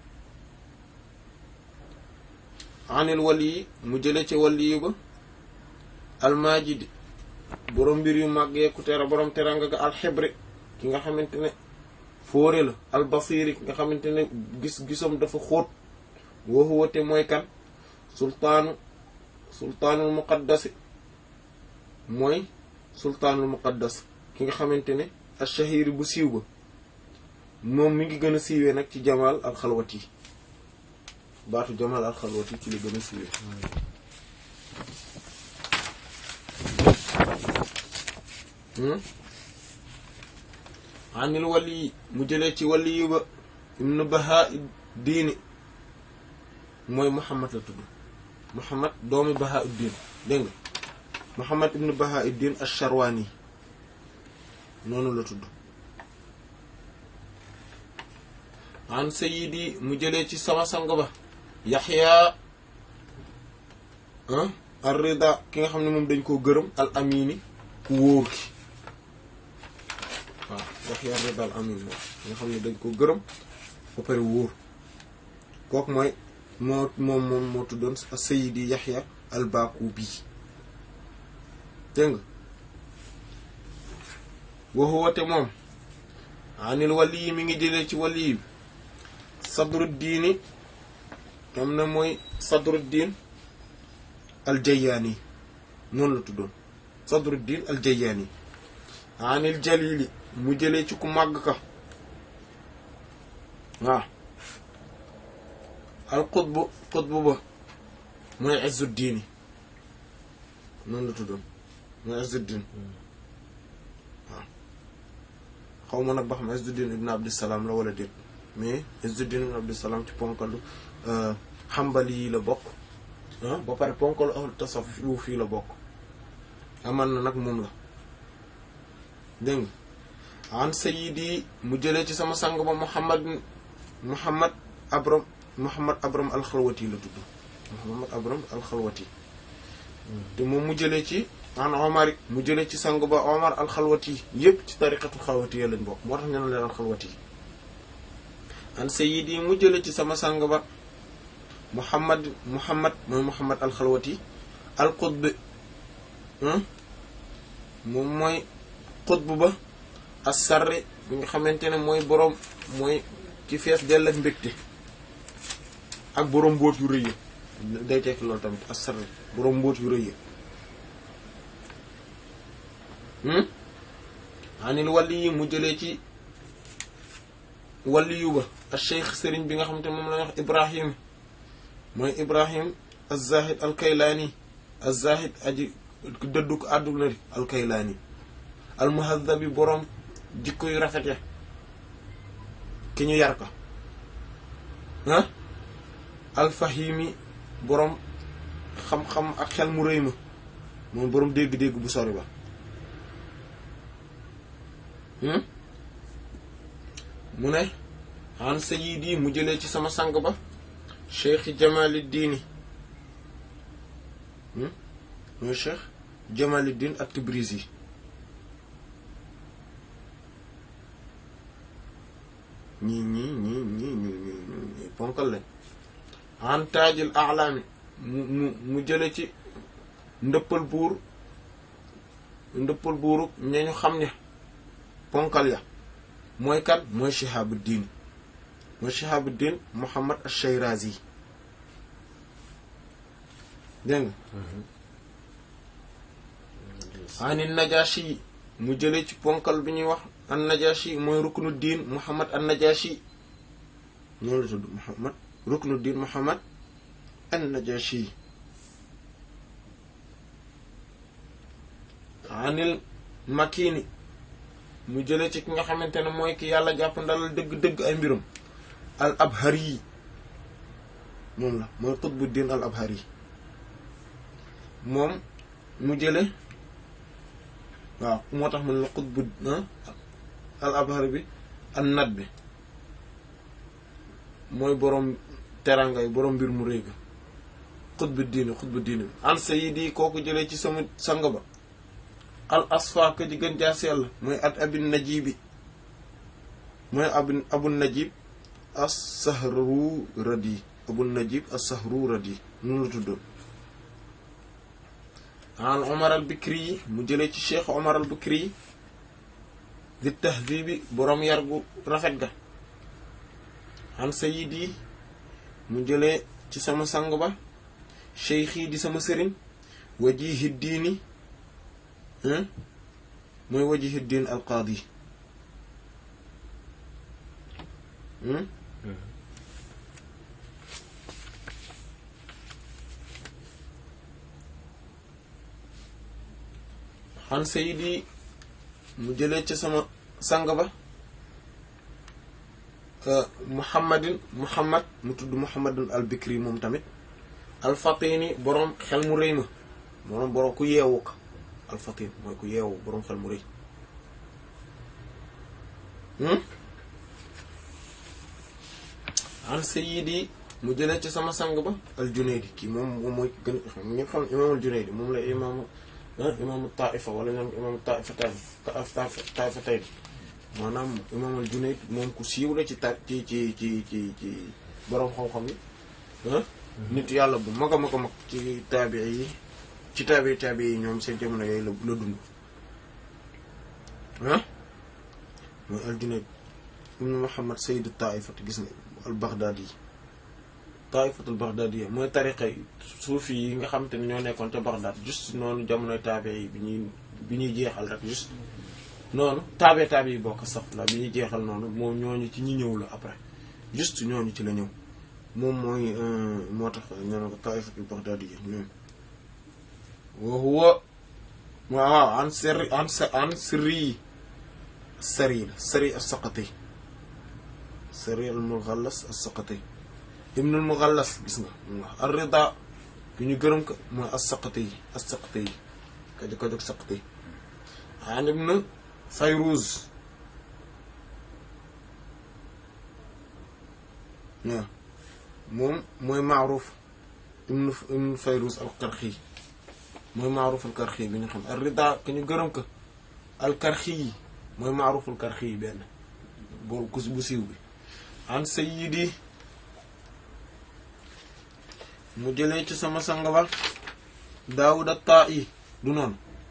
anil wàlli yi mu jële ci wàlli yu ba almaajid borom mbir yu màggee ku tera borom teranga ga alxibri ki nga xamante ne fóore la albasiri ki nga xamante ne gis-gisom dafa xóot wooxuwate mooy kan sultaanu sultaanul muqaddasi mooy sultaanul muqaddas ki nga xamante ne ashahiri bu siiw ba moom mi ngi gën a siiwee nag ci jamal alxalwati baatu jamal alxalwati ci la gën a siiwee anil wali mu jëlee ci wali yu ba ibnu baha diini mooy muhammad la tudd muhammad doomi baha uddin dégg nga muhammad ibnu baha uddin asharwani noonu la tudd an sayidi mu jëlee ci sama sang ba yaxya ar rida ki nga xam ne moom dañ koo gërëm al amini ku wóor ki waaw yaxya rida al amin moom nga xam ne dañ koo gërëm ba pare wóor kooku mooy moo moom moom moo tuddoon sayidi yaxya al bakubi dégg nga waxu wate moom anil wali yi mi ngi jëlee ci wali yi sadru diini am na mooy sadru diin aljayaani noonu la tuddoon sadru diin aljayaani anil jalili mu jëlee ci ku màgg ka waaw al qutbu qutbu ba mooy izzu diini noonu la tuddoon mooy izzu diin waaw xaw ma nag ba xam izzu diin ibn abdissalaam la wala déet mais izzuddin ibn abdussalam ci ponkalu xambali yi la bokk ba pare ponkalu ahlu tasawuf fii la bokk aman na nag moom la dégg nga an sayidi mu jëlee ci sama sang ba muhammad muhammad abram muhammad abram alxalwati la tudd muhammad abram alxalwati te moom mu jëlee ci an omar mu jëlee ci sang ba omar alxalwati yépp ci tariqatu xalwati ya lañ bokk moo tax ñu ne leen alxalwati an sayidi mu jële ci sama sang ba muhammad muhammad mooy muhammad alxalwati al qutb moom mooy qutb ba as sarri bi nga xamante ne mooy boroom mooy ci fees dell ak mbégte ak boroom mbóot yu rëy day tekki loolu tamit as sarri boroom mbóot yu rëy anil wàlli yi mu jëlee ci waliyu ba al cheikh sëriñ bi nga xamante moom la wax ibrahim mooy ibrahim az-zahid al-kaylaani az-zahid aji dëdduk àdduna ri al-kaylaani al-muhadhabi boroom jikko yu rafet ya ki ñu yar ko ah al-fahimi boroom xam-xam ak xel mu rëy ma moom boroom dégg-dégg bu sori ba mu ne an sayidi mu jëlee ci sama sang ba cheikh jamaliddini mooy cheikh jamaliddin ak tibrizi ñii ñii ñii ñii ñu ñu ponkal lañ an taajil alaami mu mu mu jële ci ndëppal buur ndëppal buuru ñañu xam ne ponkal ya mooy kan mooy Shihabuddin mooy Shihabuddin Muhammad ash-Shirazi dégg nga ani Najashi mu jëlee ci ponkal bi ñuy wax an Najashi mooy Ruknuddin Muhammad an Najashi noonu la tudd Muhammad Ruknuddin Muhammad an Najashi anil Makini mu jëlee ci ki nga xamante ne mooy ki yàlla jàpp ndalal dëgg-dëgg ay mbirum al abhari yi moom la mooy qutbuddin al abhari moom mu jële waaw moo tax mun la qutbu al abhari bi an nat bi mooy boroom teranga yi boroom mbir mu réy ga xutbu diini xutbu diini bi an sayidi kooku jëlee ci sama sang ba al asfa ka ji gën jaa sell mooy at abin najibi mooy abin abun najib as sahru radi abun najib as sahru radi noonu la tuddoon an omar al bikri yi mu jëlee ci cheikh omar al bikri yi di tahdibi boroom yar gu rafet ga an sayidi mu jëlee ci sama sang ba cheikhi di sama sëriñ wajihi diini mooy wajihi diin al qaadi an sayidi mu jëlee ci sama sang ba muhammadin muhammad mu tudd muhammadin al bikri moom tamit al fatini boroom xel mu rëy ma boroom boroom ku yeewu ka al fatin mooy ku yeewu boroom xel mu rëy an sayyidi mu jëlee ci sama sang ba al junaydi kii moom moom mooy gën xam ñëpp xam imaam al junaydi moom la imaamu imaamu taifa wala ñoom imaamu taifa taifa tay maanaam imaam al junayd moom ku siiw la ci ta ci ci ci ci ci boroom xam-xam yi nit yàlla bu mag a mag a mag ci taabi yi ci taabi taabi yi ñoom seen jamono yooyu la la dund ah mooy al junayd ibnu muhammad sayyidu taifat gis nga al baghdadi yi taifatul baghdadi yi mooy tariqa yi suufi yi nga xam te ne ñoo nekkoon te baghdad juste noonu jamonoy taabi yi bi ñuy bi ñuy jeexal rek juste noonu taabe taabe yi bokk sax la bi ñuy jeexal noonu moom ñooñu ci ñi ñëw la après juste ñooñu ci la ñëw moom mooy moo tax ñoo ne ko taifatul baghdadi yi ñoom wa huwa waaw an sirri an an sirri sari la sari as-saqati sari al-mughallas as-saqati ibn al-mughallas gis nga ar-rida bi ñu gërëm ko mooy as-saqati yi as-saqati yi ka jóg ka jóg saqati an ibn fayruz waaw moom mooy maaruf ibn ibn fayruz al-qarxi mooy maaruful karxi bi ñu xam ar rida ki ñu gërëm ko al karxi yi mooy maaruful karxi yi benn bool kus bu siiw bi an sayyidi mu jëlee ci sama sang ba daawud at yi du noonu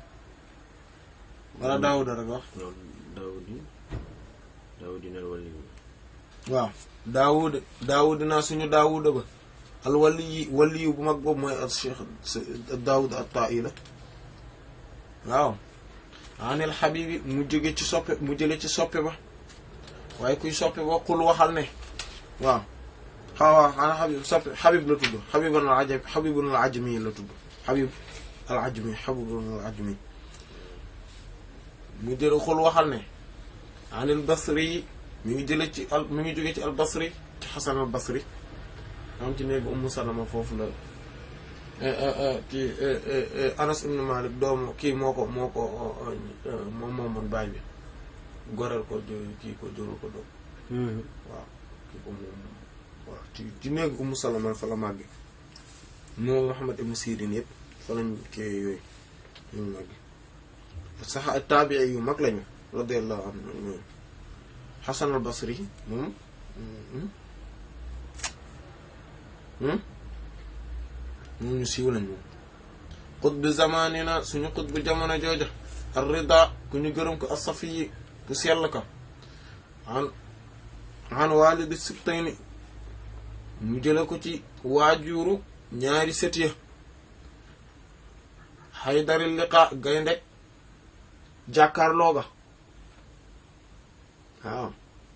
wala daawuda rek wax daawudi daawudi nal wali waaw daawud daawud naa suñu daawuda ba al wali yi wali yu bu mag boobu mooy al cheikh daawud at-ta'i la waaw anil xabibi mu jóge ci soppe mu jële ci soppe ba waaye kuy soppe ba xul waxal ne waaw xawaa xanaa xabib soppe xabib la tudd xabibun al ajami xabibun al ajami la tudd xabib al ajami xabibun al ajami mu jële xul waxal ne anil basri mi ngi jële ci al mi ngi jóge ci al basri ci xasan al basri am ci néegu Ummu Salama foofu la kii Anas ibn Malik doomu kii moo ko moo ko moom moomoon baay bi goreel ko kii ko jóoru ko doom waaw kii ko moom waaw ci ci néegu Ummu Salama fa la màgge moo Muhammad ibn Sirin yëpp fa lañ kii yooyu ñu màgge sax taabii yu mag lañu radiyallahu anhu Hasan al Basri moom moom ñu siiw lañ moom xutbu zamanina suñu xutbu jamono jooja ar rida ku ñu gërëm ko asafi yi ku sell ka an an walidi sibtayni mu jële ko ci waajuru ñaari sët ya xaydari liqa gaynde jàkkaarloo ga waaw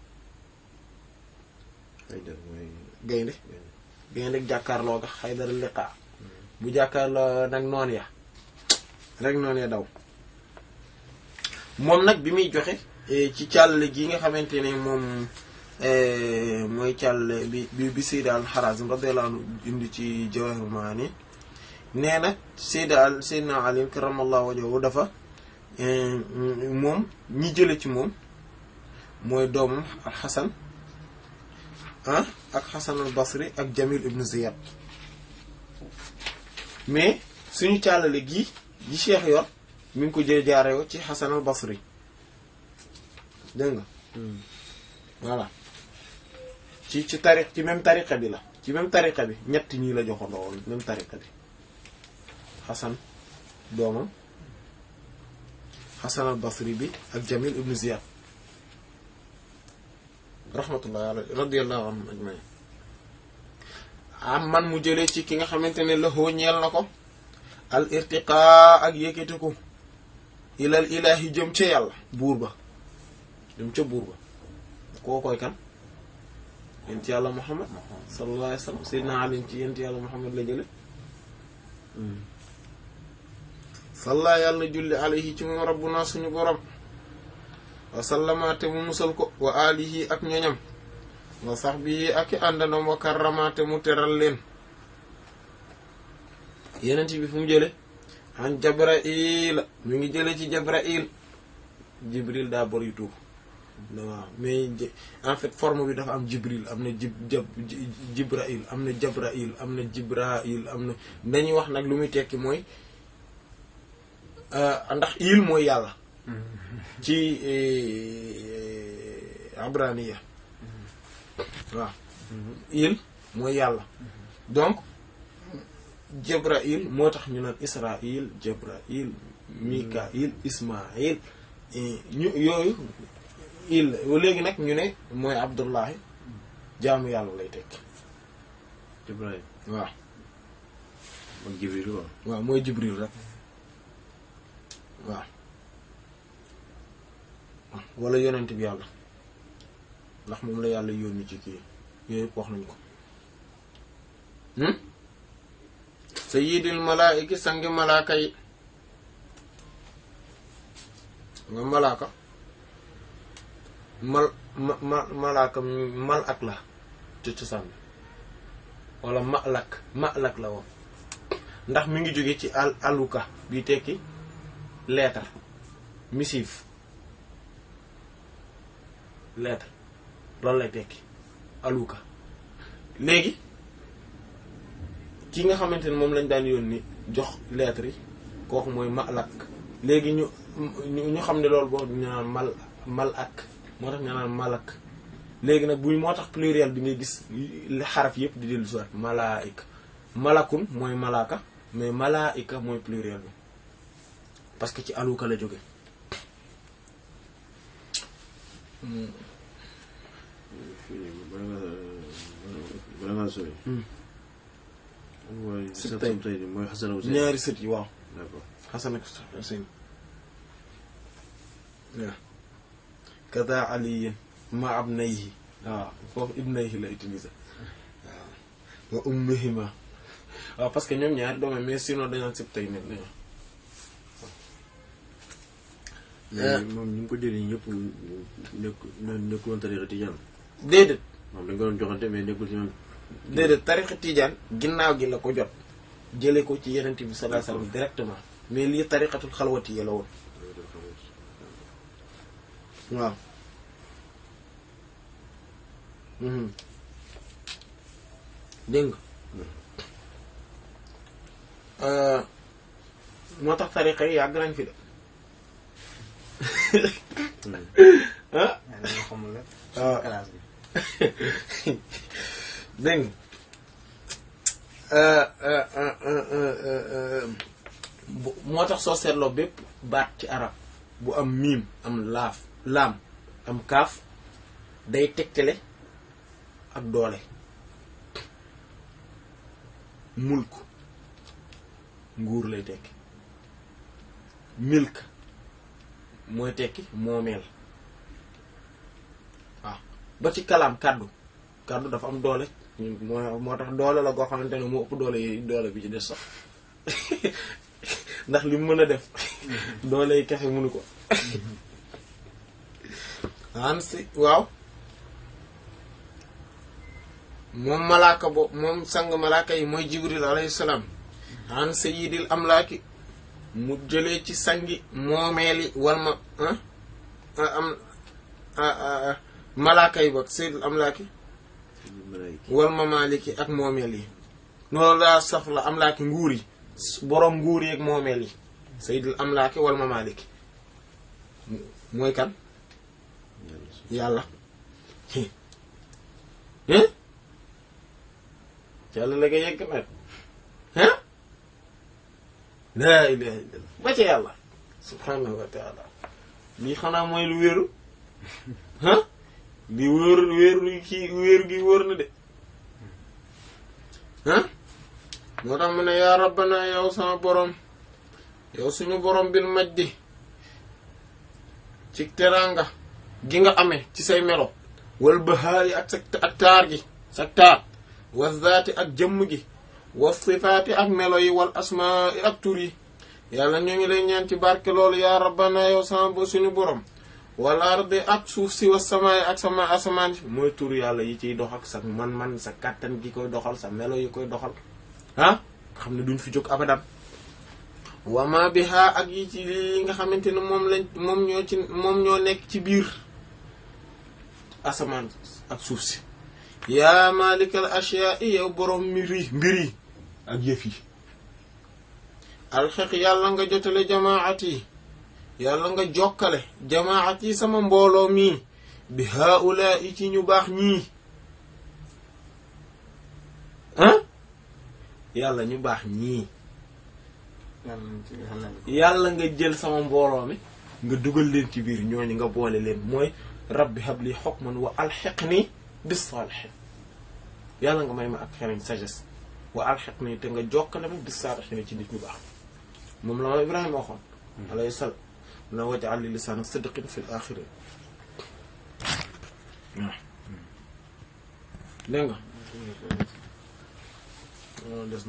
Haydar mooy gaynde gaynde jàkkaarloo ga xaydari liqa bu jàkkaarloo nag noon ya rek noon ya daw moom nag bi muy joxe ci càll gi nga xamante ne moom mooy càll bi bi bi Sayyid al-Harazim radiyallahu anhu indi ci Jawahirul Maani nee na Sayyid al Sayyidina Ali karramallahu wajhahu dafa moom ñi jële ci moom mooy doomam al Hasan ah ak Hasan al Basri ak Jamil ibn Ziyad mais suñu càllale gi gi Cheikh yor mi ngi ko jël jaaree ci Hasan al Basri dégg nga voilà ci ci tariq ci même tariqa bi la ci même tariqa bi ñett ñii la joxandoo woon même tariqa bi Hasan doomam Hasan al Basri bi ak Jamil ibn Ziyad rahmatullah alayhi radiyallahu anhum ajmain am man mu jëlee ci ki nga xamante ne loxoo ñeel na ko al irtiqaa ak yëkkatiku ilal ilaahi jëm ca yàlla buur ba jëm ca buur ba koo koy kan yent yàlla muhammad sallallahu alayhi wa sallam sayyidina ali ci yent yàlla muhammad la jële salla yàlla julli alayhi ci moom rabbuna suñu borom wa sallamaate mu musal ko wa alihi ak ñoñam wa sahbihi ak i àndandoom wa karramaate mu teral leen yenent bi fu mu jële an jabrail mu ngi jële ci jabrail jibril daa bari tuuf waaw mais en fait forme bi dafa am jibril am na jib jab jibrail am na jabrail am na jibrail am na dañuy wax nag lu muy tekki mooy ndax il mooy yàlla ci abraniya waaw il mooy yàlla donc Jibrail moo tax ñu naan Israil Jibrail Mikail Ismail ñu yooyu il léegi nag ñu ne mooy Abdullahi jaamu yàlla lay tekki Ibrahima waaw ak Jibril waaw waaw mooy Jibril rek waaw wala yonent bi yàlla ndax moom la yàlla yónni ci kii yooyu yëpp wax nañu ko sayyidil malaa'iki sangi malaaka yi nga malaaka mal ma ma malaaka mal ak la ci cosaan bi wala malak malak la woon ndax mi ngi jóge ci al aluka bi tekki lettre missive lettre loolu lay tekki aluka léegi ki nga xamante ne moom lañ daan yónni jox lettre yi kooku mooy malak léegi ñu ñu xam ne loolu boo ñu naan mal mal ak moo tax ñu naan malak léegi nag buñ moo tax pluriel bi ngay gis xaraf yëpp di dellu soit malaika malakun mooy malaaka mais malaika mooy pluriel bi parce que ci aluka la jóge bala nga bala ngaa sori mooy Sib sab tay. sab tay bi mooy Xasan Huseyn ñaari sët yi waaw d'accord xasan ak huseyn waaw kada aliyin ma abnayhi waaw foofu ibnayhi la utiliser waaw wa ummihima waaw parce que ñoom ñaari doomam mais sinon dañoo sib tay nit lañu mais moom ñu ngi ko jëlee ñëpp nekk nekkul woon tariqa tijaan déedéet moom dañ ko doon joxante mais nekkul ci ñoom déedéet tarixa tijaan ginnaaw gi la ko jot jële ko ci yenente bi sallallahu alayhi wasallam directement mais lii tariqatul xalwati yi la woon waaw mhm dégg nga moo tax tariqa yi yàgg nañ fi de ah dañoo xamul rek. waaw classe bi. dégg nga bu moo tax soo seetloo bépp baat ci arab bu am miim am laaf laam am kaaf day tegtale ak doole mulk nguur lay tekki milk mooy tekki moomeel waaw ba ci kalaam kàddu kàddu dafa am doole moo moo tax doole la goo xamante ne moo ëpp doole yi doole bi ci des sax ndax li mu mën a def doole yi kese mënu ko an si waaw moom malaaka bo moom sang malaaka yi mooy jibril alayhi salaam an sayyidil amlaaki mu jëlee ci sangi moomeeli wal ma am malaaka yi bokk sayyidil amlaaki wal ma maaliki ak moomeel yi noonu laa saf la amlaaki nguur yi boroom nguur yi ak moomeel yi sayyidil amlaaki wal ma maaliki mooy kan yàlla hein yàlla la nga yegg nag hein laa ilaha illallah ba ca yàlla subhanahu wa taala lii xanaa mooy lu wéeru ah li wéer wéeru kii wéeru gi wóor na de ah moo tax mu ne yaa rabbana yow sama borom yow suñu borom bil majdi ci teraanga gi nga amee ci say melo wal bahaari ak sa ak taar gi sa taar wa zaati ak jëmm gi wa sifaati ak melo yi wal asmaa ak tur yi yàlla ñoo ngi lay ñaan ci barke loolu yaa rabbana yow sama bo suñu borom wal ardi ak suuf si wa samaay ak sama asamaan si mooy tur yàlla yi ciy dox ak sa man-man sa kàttan gi koy doxal sa melo yi koy doxal ah xam ne duñ fi jóg abadan wama biha ak yi ci li nga xamante ne moom lañ moom ñoo ci moom ñoo nekk ci biir asamaan ak suuf si yaa malikal ashyaa yow borom mbir yi mbir yi ak yëf yi alxeq yàlla nga jotale jamaat yi yàlla nga jokkale jamaat yi sama mbooloo mii bi haula yi ci ñu baax ñii ah yàlla ñu baax ñii yàlla nga jël sama mbooloo mi nga dugal leen ci biir ñooñu nga boole leen mooy rabbi habli hukman wa alhiqni bis salihin yàlla nga may ma ak xereñ sagesse wa alhiqni te nga jokkale ma bis salihin ci nit ñu baax moom la ma Ibrahima waxoon alayhi salaam na waj'al li lisaana sidqin fil axirin waaw dégg nga des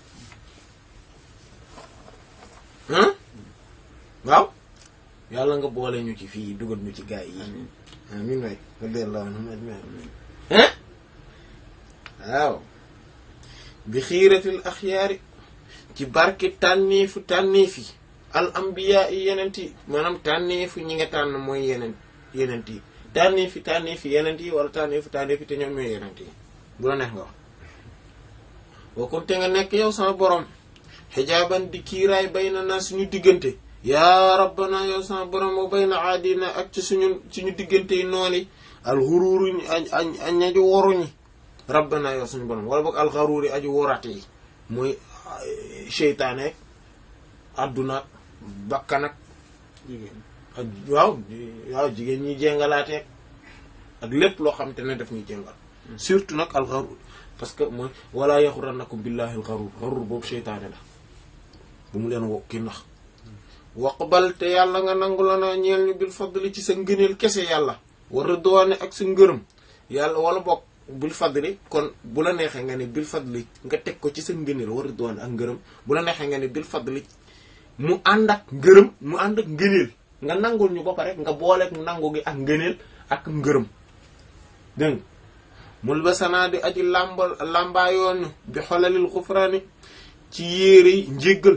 na waaw yàlla nga boole ñu ci fii dugal ñu ci gaay yi amin waay radiyallahu anhum ajmain hein waaw bi xiiratil axyaari ci barki tànniifu tànniif yi al ambiya yi yenent yi maanaam tànniifu ñi nga tànn mooy yeneen yenent yi tànniif yi tànniif yi yenent yi wala tànniifu tànniif yi te ñoom ñooy yenent yi bu la neex nga wax wakkunte nga nekk yow sama borom xijaaban di kiiraay bay na naa suñu diggante yaa rabbana yow sama borom wa bay na aadina ak ci suñu suñu diggante yi nooni alxuruuruñi añ aju woruñi rabbana yow suñu borom wala boog alxaruuri aju worate yi mooy seytaane adduna bakkanak ak waaw waaw jigéen ñi jéngalaateeg ak lépp loo xam te ne daf ñuy jéngal surtout nag alxaruur parce que mooy wala yaxurannakum billahi alxaruur xaruur boobu seytaane la bu mu leen woo kii ndax waqbal te yàlla nga nangu la naa ñeel ñu bil fadli ci sa ngëneel kese yàlla wa ridwaane ak sa ngërëm yàlla wala bokk bil fadli kon bu la neexee nga ne bil fadli nga teg ko ci sa ngëneel wa ridwaane ak ngërëm bu la neexee nga ne bil fadli mu ànd ak ngërëm mu ànd ak ngëneel nga nangul ñu ba pare nga booleeg nangu gi ak ngëneel ak ngërëm dégg nga mul ba sanaa di aji làmbal làmbaayoon bi xolalil xufraani ci yére yi njéggal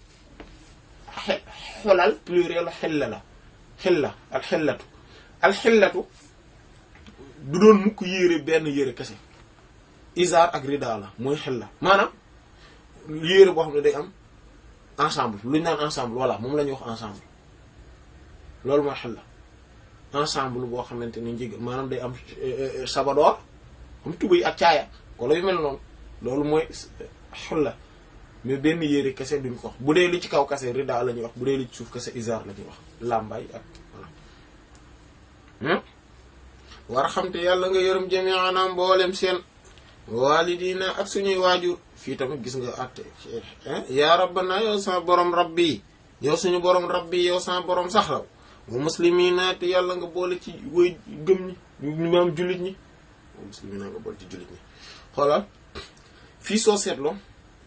xolal pluriel xilla la xilla al xillatu al xillatu du doon mukk yére benn yére kese isaar ak rida la mooy xilla maanaam yére boo xam ne day am ensemble lu ñu naan ensemble voilà moom la ñuy wax ensemble loolu mooy xilla ensemble boo xamante ne njéggal maanaam day am sabadoor am tubay ak caaya ko la yu mel noonu loolu mooy xulla mais benn yére kese duñ ko wax bu dee li ci kaw kese rida la ñuy wax bu dee li ci suuf kese izar la ñuy wax làmbaay ak voilà war xam te yàlla nga yërëm jami'ana mboolem seen walidina ak suñuy waajur fii tamit gis nga àtte yaa rabbana yow sama borom rabbi yow suñu borom rabbi yow sama borom saxlaw wa muslimina te yàlla nga boole ci woy gëm ñi ñu maam jullit ñi wa muslimina nga boole ci jullit ñi xoolal fii soo seetloo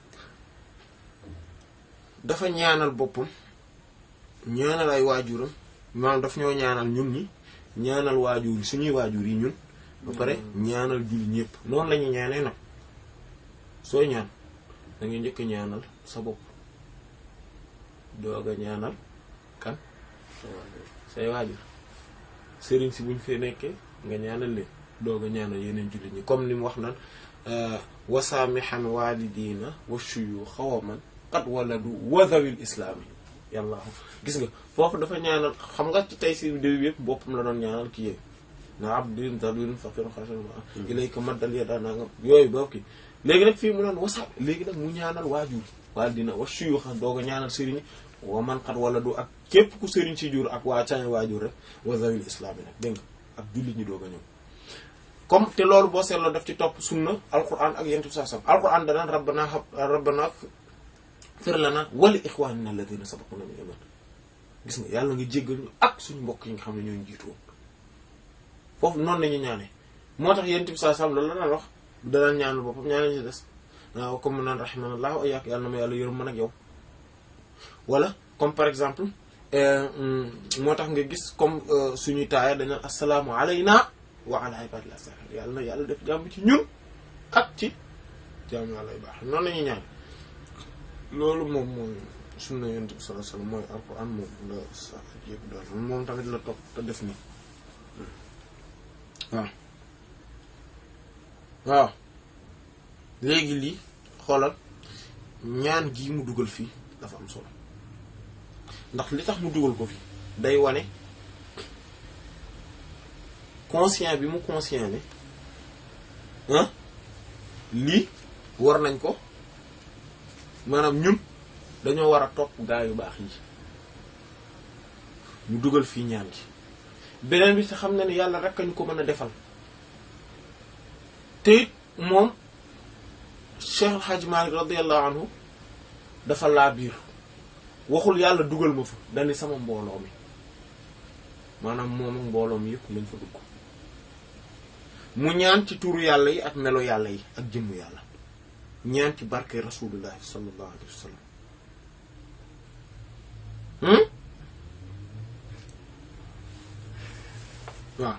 dafa ñaanal boppam ñaanal ay waajuram maanaam daf ñoo ñaanal ñun ñi ñaanal waajur yi suñuy waajur yi ñun ba pare ñaanal julli ñëpp noonu la ñuy ñaanee nag sooy ñaan da ngay njëkk ñaanal sa bopp doog a ñaanal kan say waajur sëriñ si buñ fee nekkee nga ñaanal leen doog a ñaanal yeneen jullit ñi comme ni mu wax naan wasaamixan waalidina wa shuyuuxa wa man qad waladu wa zawil islaami yàlla gis nga foofu dafa ñaanal xam nga ci tey si déw yëpp boppam la doon ñaanal ki yéeg na abdin dalilin faqirun xasan ilayka maddal yada naa nga yooyu boobu ki léegi nag fii mu naan wasaam léegi nag mu ñaanal waajur waalidina wa shuyuuxa doog a ñaanal sëriñ wa man qad waladu ak képp ku sëriñ si jur ak waa caay waajur rek wa zawil islaami nag dégg nga ak jullit ñi doog a ñëw comme te loolu boo seetloo daf ci topp sunna alquran ak yentu saa sam alquran danaan rabbana hab rabbana fir lana wa li ikhwanina alladhina sabaquna bil iman gis nga yàlla nga jéggal ñu ak suñu mbokk yi nga xam ne ñoo jiitu woon foofu noonu nañu ñaanee moo tax yentu saa sam loolu la daan wax danaan ñaanal boppam ñaanal ci des waaw comme mu naan rahimanallah wa iyyak yàlla na ma yàlla yërëm man ak yow wala comme par exemple moo tax nga gis comme suñuy taaya dañu assalaamu alayna wa ala ibadillah salihin yàlla na yàlla def jàmm ci ñun ak ci jàmm yàlla yu baax noonu la ñuy ñaan loolu moom mooy sunna yonent bi sallallahu alayhi wasallam mooy alquran moom la sax yëpp daal moom tamit la topp te def nii waaw waaw léegi lii xoolal ñaan gii mu dugal fii dafa am solo ndax li tax mu dugal ko fi day wane conscient bi mu conscient ne ah lii war nañ ko maanaam ñun dañoo war a topp gaa yu baax yi mu dugal fii ñaan gi beneen bi te xam na ne yàlla rek ñu ko mën a defal te it moom Cheikh El Hadj Malick radiyallahu anhu dafa laa biir waxul yàlla dugal ma fa dani sama mbooloo mi maanaam moom ak mbooloo mi yëpp lañ fa dugg mu ñaan ci turu yàlla yi ak melo yàlla yi ak jëmmu yàlla ñaan ci barke rasulullahi sallallahu alayhi wa sallam waaw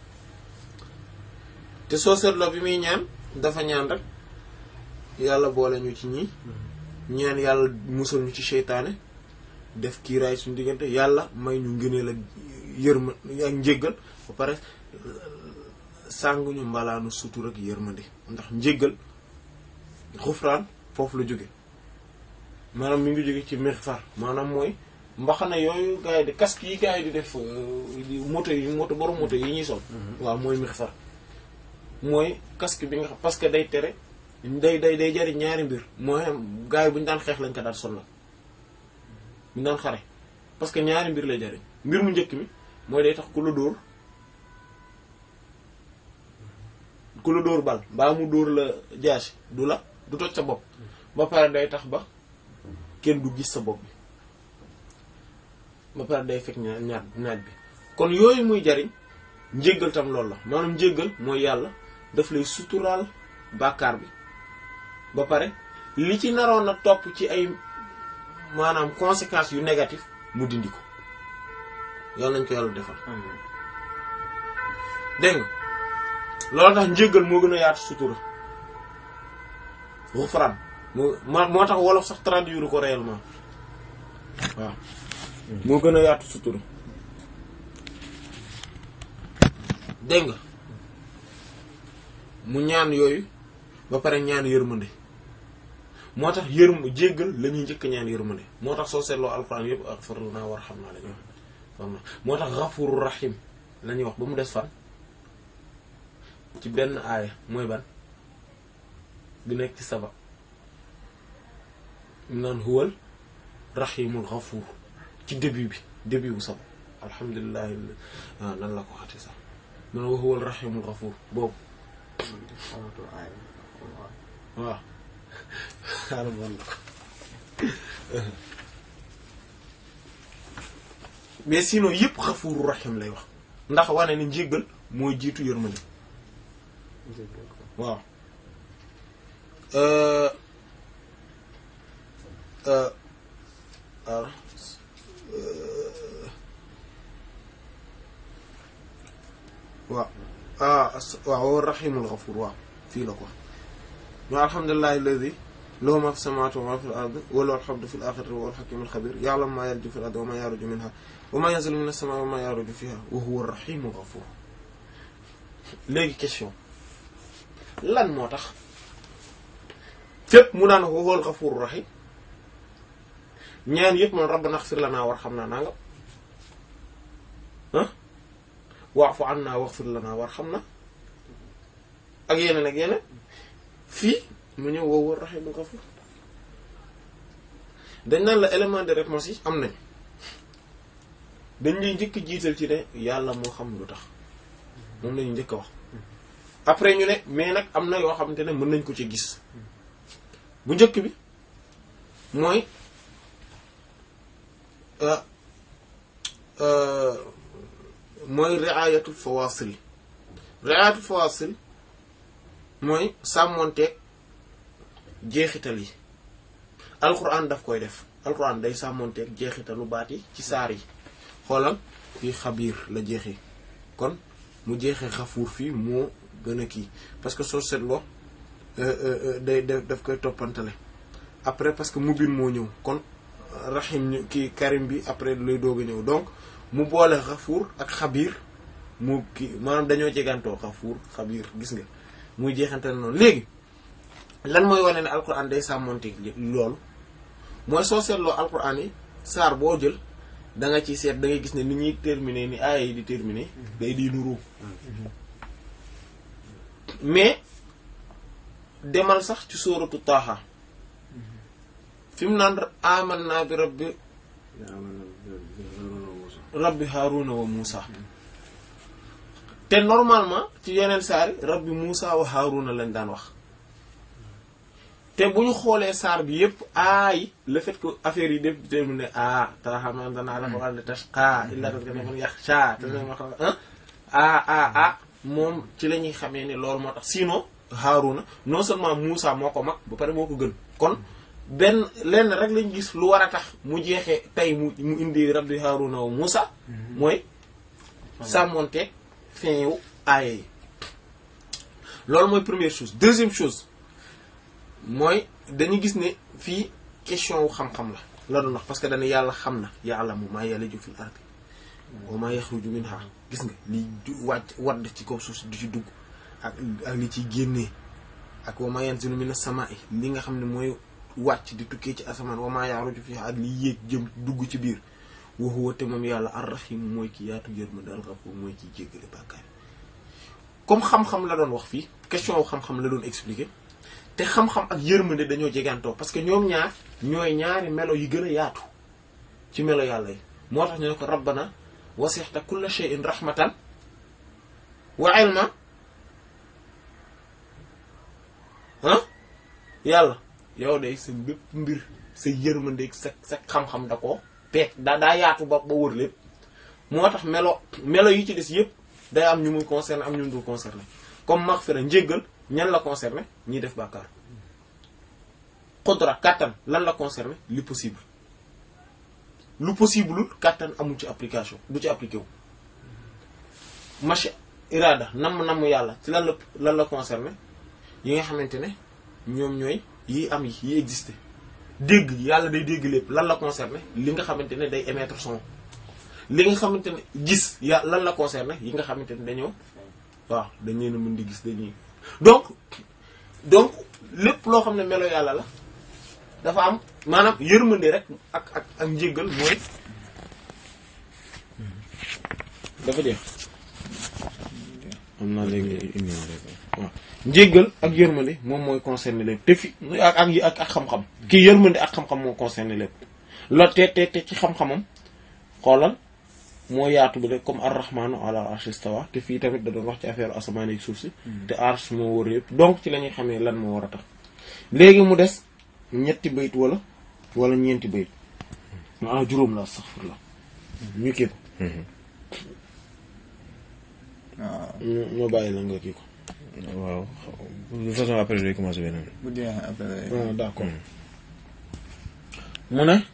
te soo seetloo bi muy ñaan dafa ñaan rek yàlla boole ñu ci ñii ñaan yàlla musal ñu ci seytaane def kiiraay suñu diggante yàlla may ñu ngëneel ak yërma ak njéggal ba pare sànguñu mbalaanu sutur ak yërmande ndax njéggal xufraan foofu la jóge maanaam mi ngi jóge ci mixfar maanaam mooy mbaxana yooyu gars yi di casque yi gars yi di def moto yi moto borom moto yi ñuy sol waaw mooy mixfar mooy casque bi nga xam parce que day tere day day day jariñ ñaari mbir mooy gars yi bu ñu daan xeex lañ ko daan sol la bu ñu daan xare parce que ñaari mbir lay jariñ mbir mu njëkk mi mooy day tax ku la dóor ku la dóor bal mbaa mu dóor la jaasi du la du toj sa bopp ba pare day tax ba kenn du gis sa bopp bi ba pare day fekk ñaar ñaar naaj bi kon yooyu muy jariñ njéggal tam loolu la maanaam njéggal mooy yàlla daf lay suturaal bàkkaar bi ba pare li ci naroon a topp ci ay maanaam conséquences yu négatif mu dindi ko yàlla nañ ko yàlla defal dégg nga loolu tax njéggal moo gën a yaatu sutura xufraan moo moo tax wolof sax traduire ko réellement waaw moo gën a yaatu sutura dégg nga mu ñaan yooyu ba pare ñaan yërmande moo tax yërm jéggal la ñuy njëkk ñaan yërmande moo tax soo seetloo alxuraan yëpp ak farlu naa war xam naa la ñuy wax moo tax xafuru rahim la ñuy wax ba mu des fan ci benn aaya mooy ban bi nekk ci saba mu naan huwal rahimul xafuur ci début bi début bu saba alhamdulilah waaw nan la ko waxati sax mu ne huwal rahimul xafuur boobu waaw xaaral ma la ko mais sinon yëpp xafuuru rahim lay wax ndax wane ni njéggal mooy jiitu yërmande waaw waaw ah waaw wa rahimul ghafur waaw fii la ko ñu alhamdulillahi alladi lahu ma fi samawati wa ma fi al-ardi wa lahu al-hamdu fi al-akhirati wa huwa al-hakimu al-khabir ya'lamu ma yalju fi al-ardi wa ma yaruju minha wa ma yanzilu min as-samaa'i wa ma yaruju fiha wa huwa ar-rahimul ghafur léegi question lan moo tax fépp mu naan wa huwa al-ghafur rahim ñaan yëpp man rabbana ighfir lana warhamna nanga ah wa'fu anna waghfir lana warhamna ak yeneen ak yeneen fii mu ñëw wa huwa ar-rahimul ghafur dañ naan la élément de réponse yi am nañ dañ lay njëkk jiital ci ne yàlla moo xam lu tax moom lañu njëkk a wax après ñu ne mais nag am na yoo xamante ne mën nañ ko ci gis bu njëkk bi mooy mooy riayatul fawasil riayatul fawasil mooy sàmmonteeg jeexital yi alquran daf koy def alquran day sàmmonteeg jeexitalu baat yi ci saar yi xoolal fii xabiir la jeexee kon mu jeexee xafuur fii moo gën a kii parce que soo seetloo day daf koy toppantale après parce que mubin moo ñëw kon rahim ñu kii karim bi après lay doog a ñëw donc mu boole xafuur ak xabiir mu kii maanaam dañoo jegantoo xafuur xabiir gis nga muy jeexantale noonu léegi lan mooy wane ne alquran day sàmmonteeg loolu mooy soo seetloo alquran yi saar boo jël da nga ci seet da ngay gis ne ni ñuy terminer ni aaya yi di terminer day di nuru mais demal sax ci sóoratu taaha fi mu naan amanna bi rabbi rabbi haaruna wa muusa te normalement ci yeneen saari rabbi muusa wa haaruna lañ daan wax te bu ñu xoolee saar bi yépp aay le fait que affaire yi def terminé a taxaman danaa la ko àll tashqa illa daf gane man yaxsha te ma xam a a a moom ci la ñuy xamee ne loolu moo tax sinon Haaruna non seulement Muusa moo ko mag ba pare moo ko gën kon benn lenn rek lañ gis lu war a tax mu jeexee tey mu mu indi rabbi Haaruna wa Muusa mooy sàmmonteeg fin yu aaya yi loolu mooy première chose deuxième chose mooy dañu gis ne fii question wu xam-xam la la doon wax parce que dañu yàlla xam na ya'lamu maa yaliju fil ardi wa maa yaxruju minha gis nga li wàcc wadd ci kaw suuf si du ci dugg ak ak li ciy génnee ak wa maa yanzilu minas samaa'i li nga xam ne mooy wàcc di tukkee ci asamaan wa maa yaxruju fiha ak li yéeg jëm dugg ci biir wa huwa te moom yàlla ar-rahim mooy ki yaatu yërmande al-ghafuur mooy kiy jéggale bàkkaar comme xam-xam la doon wax fii question wu xam-xam la doon expliquer te xam-xam ak yërmande dañoo jegantoo parce que ñoom ñaar ñooy ñaari melo yi gën a yaatu ci melo yàlla yi moo tax ñu ne ko rabbana wasi'ta kulla shay'in rahmatan wa ilma ah yàlla yow de sa bépp mbir sa yërmande sa sa xam-xam da ko peek daa daa yaatu ba ba wër lépp moo tax melo melo yi ci des yépp day am ñu muy concerné am ñu mu dul concerné comme maghfira njéggal ñan la concerné ñiy def bàkkaar qudra kàttan lan la concerné li possible lu possible kàttan amul ci application du ci appliqué wu machi irada namm namm yàlla ci lan la lan la concerné yi nga xamante ne ñoom ñooy yi am yi yi existé dégg yàlla day dégg lépp lan la concerné li nga xamante ne day émettre son li nga xamante ne gis ya lan la concerné yi nga xamante ne dañoo waaw dañ leen a mën di gis dañuy donc donc lépp loo xam ne melo yàlla la dafa am maanaam yërmande rek ak ak ak njéggal mooy dafa jeex am naa léegi indi waaw njéggal ak yërmande moom mooy concerné lépp te fi ak ak ak ak xam-xam kii yërmande ak xam-xam moo concerné lépp la te te te ci xam-xamam xoolal moo yaatu bi rek comme ar-rahmanu ala arshi istawa te fii tamit da doon wax ci affaire asamaan ak suuf si te arsh moo wër yëpp donc ci la ñuy xamee lan moo war a tax léegi mu des ñetti bayit wala wala ñeenti bayit ah juróom la astaghfirullah ñu kii ko waaw ñoo bàyyi la nga kii ko waaw de toute façon après day commencer beneen. bu jeexee après. ah d'accord mu ne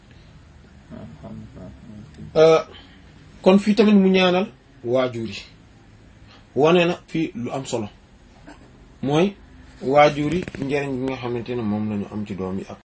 kon fii tamit mu ñaanal waajur yi wane na fii lu am solo mooy waajur yi njariñ bi nga xamante ne moom la ñu am ci doom yi ak